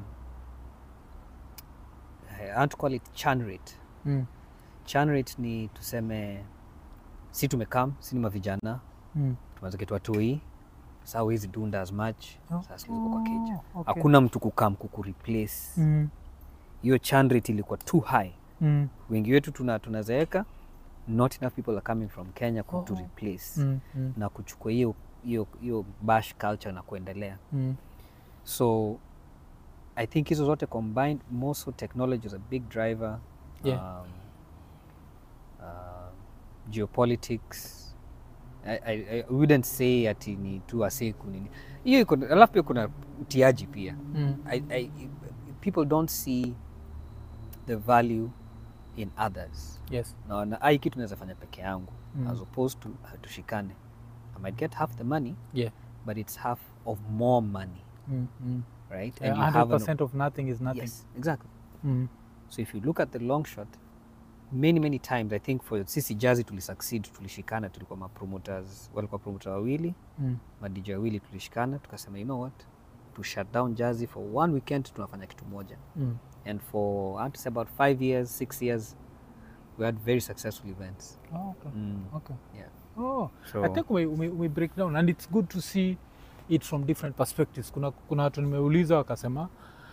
i want to call it churn rate mm. churn rate ni tuseme si tumekam si ni mavijana Mm. tumeanza kitu watoi saa huwezi dunda as much Oh. sasa uko kwa keja Oh, okay. hakuna mtu kukam kukureplace Mm. hiyo churn rate ilikuwa too high Mm. wengi wetu tuna tunazeeka not enough people are coming from kenya ku to Oh. replace Mm. Mm. na kuchukua hiyo hiyo hiyo bash culture na kuendelea Mm. so i think hizo zote combined more so technology is a big driver Yeah. um, uh, geopolitics I, I, I wouldn't say ati ni tu aseku nini hiyo iko alafu pia kuna utiaji pia Mm. I, I, people don't see the value in others yes naona ai kitu naweza fanya peke yangu Mm. as opposed to uh, tushikane i might get half the money yeah but it's half of more money mm. Mm. right Yeah, you have an- 100% of nothing is nothing yes exactly mm. so if you look at the long shot many many times i think for sisi jazi tulisucceed tulishikana tulikuwa mapromoters walikuwa promoter wawili Mm. madj wawili tulishikana tukasema you know what to shut down jazi for one weekend tunafanya kitu moja Mm. and for I have to say about five years six years we had very successful events Oh, okay. mm. Okay. yeah Oh, so I think we, we, we break down and it's good to see it from different perspectives. Kuna kuna watu nimeuliza wakasema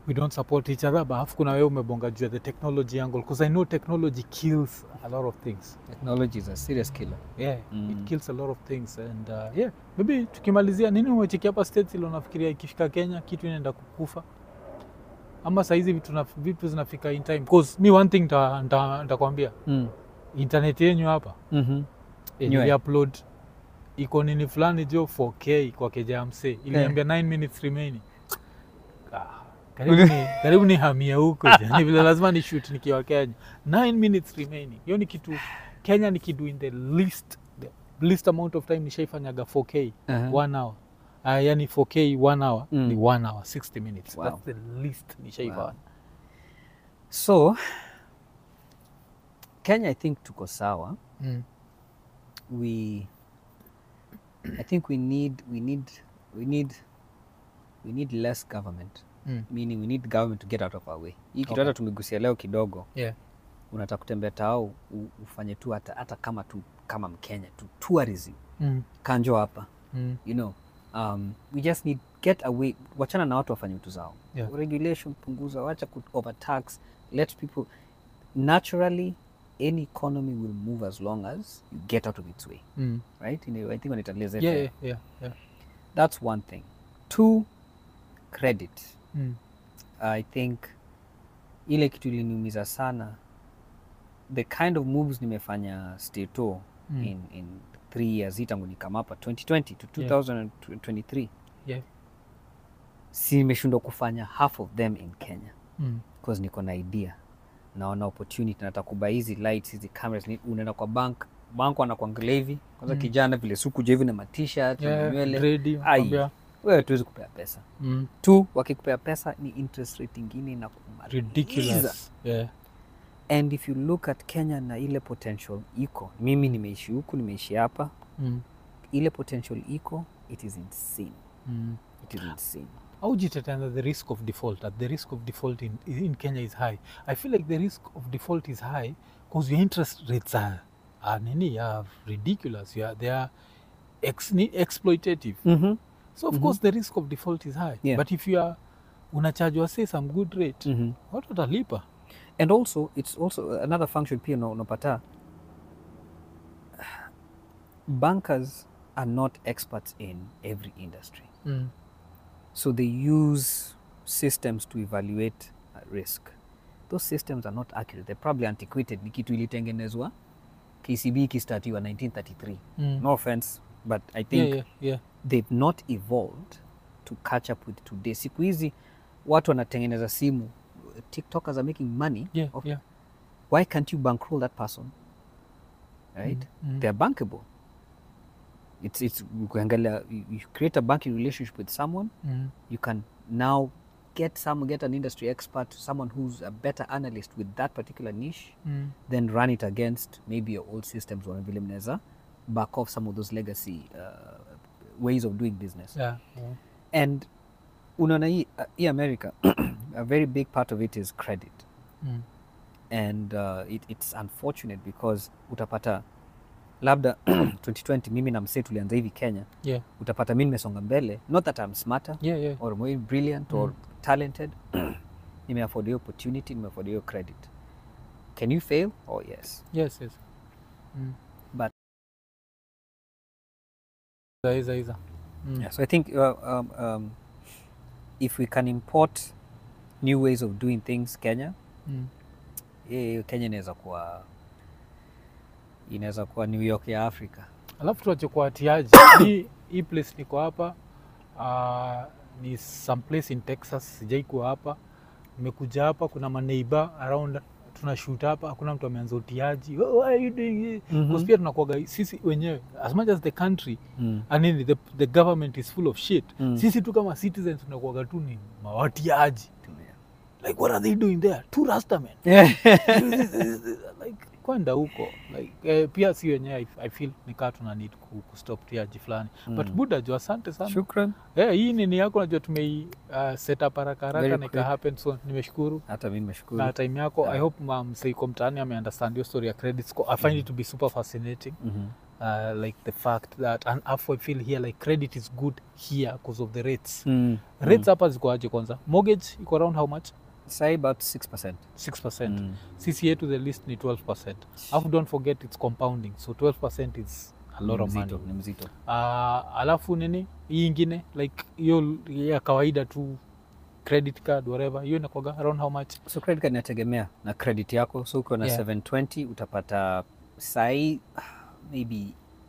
we don't support each other but alafu kuna wewe umebonga juu ya the technology angle because i know technology kills a lot of things Technology is a serious killer. yeah Mm. it kills a lot of things and uh, yeah maybe tukimalizia nini umecheki hapa states ilo nafikiria ikifika kenya kitu inaenda kukufa ama sahizi vitu, na- vitu zinafika in time cause mi one thing nta- nta- ntakwambia Mm. internet yenyu hapa Mhm. eh, Nywe. niliupload iko nini fulani jo 4k kwa kejamse iliniambia 9 minutes remaining ah, karibu ni, karibu ni hamia huko ni vile lazima ni shoot nikiwa kenya 9 minutes remaining hiyo ni kitu kenya ni kidu in the least the least amount of time nishaifanyaga 4k Aha. one hour uh, yani 4k one hour Mm. ni one hour 60 minutes Wow. that's the least nishaifanya Wow. So Kenya I think tuko sawa. mm. We I think we need we need we need we need less government. Mm. Meaning we need government to get out of our way. Hii kitu Okay. hata tumegusia leo kidogo. yeah. Unataka kutembea tao u- ufanye tu hata, hata kama tu kama Mkenya tu tourism. mm. Kanjo hapa. Mm. you know um, we just need get away wachana na watu wafanye vitu zao Yeah. regulation punguza wacha ku overtax let people naturally any economy will move as long as you get out of its way Mm. right In a- i think wanaita laissez Yeah, faire. yeah, yeah, yeah. that's one thing two credit Mm. i think ile kitu iliniumiza sana the kind of moves nimefanya stato Mm. in, in three years hii tangu nikamapa 2020 to Yeah. 2023 Yeah. si nimeshindwa kufanya half of them in kenya Mm. because niko na idea naona opportunity nataka kuba hizi lights hizi cameras ni- unaenda kwa bank bank wanakuangalia hivi kwanza Mm. kijana vile sukuja hivi na matishat na Yeah, nywele grade, Ai. kwambia. wewe tuwezi kupea pesa Mm. tu wakikupea pesa ni interest rate ingine na kumaliza. ridiculous yeah. and if you look at kenya na ile potential iko mimi nimeishi huku nimeishi hapa mm. ile potential iko it is insane Mm. it is insane au jitetenda the risk of default that the risk of default in, in kenya is high i feel like the risk of default is high because your interest rates are, are nini are ridiculous you are, they are ex, ni- exploitative mm-hmm. so of Mhm. course the risk of default is high Yeah. but if you are unachajwa say some good rate Mm-hmm. watu watalipa and also it's also another function pia una- unapata bankers are not experts in every industry mm. so they use systems to evaluate uh, risk those systems are not accurate they're probably antiquated ni kitu ilitengenezwa kcb ikistatiwa 1933 Mm. no offense but i think yeah, yeah, yeah. they've not evolved to catch up with today siku hizi watu wanatengeneza simu tiktokers are making money Yeah, off yeah. why can't you bankroll that person right Mm. they're bankable it's it's ukiangalia you, you create a banking relationship with someone Mm. you can now get some get an industry expert someone who's a better analyst with that particular niche Mm. then run it against maybe your old systems or vile mnaweza back off some of those legacy uh, ways of doing business Yeah, yeah. and unaona hii uh, hii america a very big part of it is credit Mm. and uh, it, it's unfortunate because utapata labda 2020 mimi na msee tulianza hivi kenya Yeah, utapata mi nimesonga mbele not that I'm smarter yeah, yeah. or more brilliant or talented nimeafford hiyo opportunity nimeafford hiyo credit can you fail oh yes Yes, yes. Mm. But- Iza, iza, iza. Mm. yeah, so i think uh, um, um, if we can import new ways of doing things kenya Mm. eh, kenya inaweza kuwa inaweza kuwa new york ya africa alafu tuache kwa atiaji hii hii place niko hapa uh, ni some place in texas sijai kuwa hapa nimekuja hapa kuna maneiba around tuna shoot hapa hakuna mtu ameanza utiaji oh, why are you doing this? Mhm. Because pia tunakuaga sisi wenyewe as much as the country mm. I mean, the, the government is full of shit Mm. sisi tu kama citizens tunakuaga tu ni mawatiaji like what are they doing there two rastamen like kwenda huko like eh, pia si wenyewe I, i feel nikaa tuna need ku, kustop tiaji fulani but Mm. buda jo asante sana shukran eh, hii nini yako najua tumei uh, set up haraka haraka Very na ika quick. happen so nimeshukuru hata mi nimeshukuru na time yako Yeah. i hope mseiko mtaani ameunderstand your story ya credit score i find it to be super fascinating Mhm. uh, like the fact that and afu I feel here like credit is good here because of the rates Mm. rates hapa ziko aje kwanza mortgage iko around how much Say about 6%. 6% Mm. sisi yetu the list ni 12% alafu don't forget it's compounding so 12% is a lot Ni of money mzito, ni mzito. uh, alafu nini hii ingine like hiyo ya kawaida tu credit card whatever hiyo inakwaga around how much So credit card inategemea na credit yako. So ukiwa na Yeah. 720 utapata sai maybe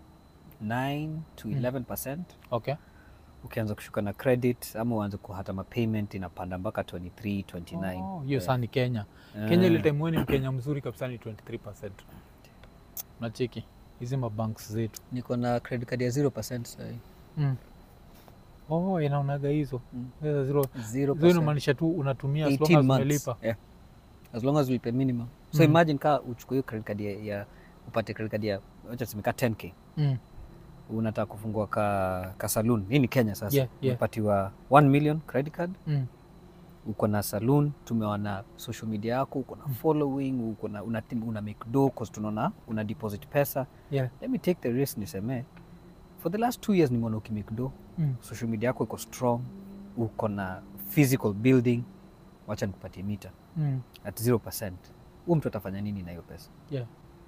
9 to 11%. okay Ukianza kushuka na credit ama uanze kuhata mapayment inapanda mpaka 23, 29. Oh, hiyo Yeah. saa ni kenya Ah. kenya ile time weni mkenya mzuri kabisa ni 23 nacheki hizi mabanks zetu Niko na credit card ya 0% sai. mm. oh inaonaga hizo Mm. Hizo zero 0%. Hizo inamaanisha tu unatumia as long 18 as months. umelipa Yeah. As long as ulipe minimum. So Mm. imagine kaa uchukue hiyo credit card ya, ya upate credit card ya wacha tuseme ka 10k. mm. Unataka kufungua ka, ka saloon. Hii ni Kenya sasa. Yeah, yeah. Unapatiwa 1 million credit card. Mm. Uko na saloon, tumeona social media yako, uko na following, uko na una, una make do cause tunaona una deposit pesa. Yeah. Let me take the risk niseme. For the last two years nimeona ukimake do. Mm. Social media yako iko strong. Uko na physical building. Wacha nikupatie mita. Mm. at 0%. Huyu mtu atafanya nini na hiyo pesa? Yeah.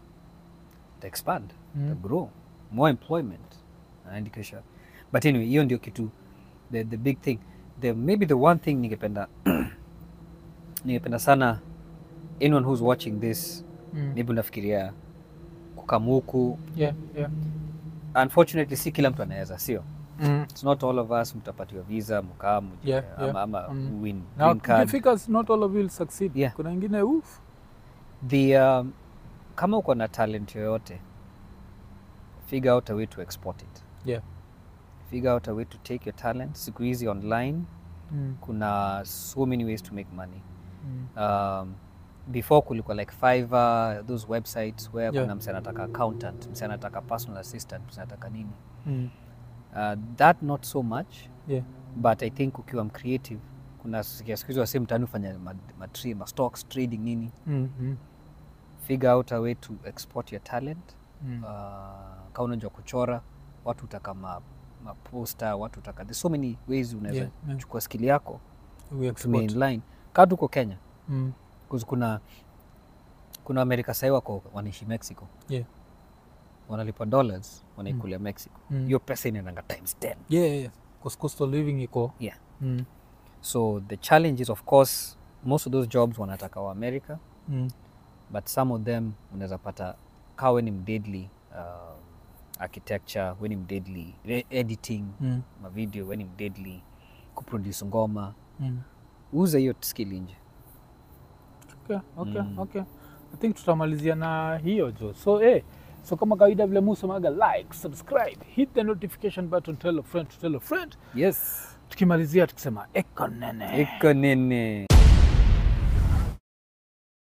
Ta expand, Mm. ta grow, more employment. Anaandikisha. But anyway, hiyo ndio kitu the, the big thing. The, maybe the one thing ningependa ningependa sana anyone who's watching this Mm. maybe unafikiria kukamuku Yeah, yeah. unfortunately si kila mtu anaweza sio Mm. it's not all of us mtapatiwa visa mkaa mje- Yeah, ama, yeah. ama Mm. win Now, green card ukifika, not all of you will succeed. Yeah. Kuna ingine uf. the um, kama uko na talent yoyote figure out a way to export it Yeah. figure out a way to take your talent siku hizi online Mm. kuna so many ways to make money Mm. um, before kulikuwa like Fiverr, those websites where Yeah. kuna mse anataka accountant mse anataka personal assistant mse anataka nini Mm. uh, that not so much Yeah. but i think ukiwa mcreative kuna sikia siku hizi wasi mtani ufanya ma, ma, tra- ma stocks trading nini Mm. Mm. figure out a way to export your talent Mm. uh, kama unajua kuchora watu utaka ma, maposta watu utaka there's so many ways unaweza Yeah, yeah. chukua skili yako We tumia export. inline kaa tuko kenya Mm. 'Cause kuna kuna amerika sahii wako wanaishi mexico Yeah. wanalipa dollars wanaikulia mexico Mm. hiyo pesa inaendanga times 10 Yeah, yeah, yeah. 'Cause cost of living iko yeah mm. so the challenge is of course most of those jobs wanataka wa america Mm. but some of them unaweza pata kaa we ni mdeadly uh, architecture we ni mdeadly re- editing Mm. mavideo we ni mdeadly kuproduce ngoma Mm. uze hiyo skill nje Okay, okay, Mm. okay. I think tutamalizia na hiyo jo so eh, so kama kawaida vile musemaga like subscribe hit the notification button tell a friend to tell a friend yes tukimalizia tukisema ekonene iko nini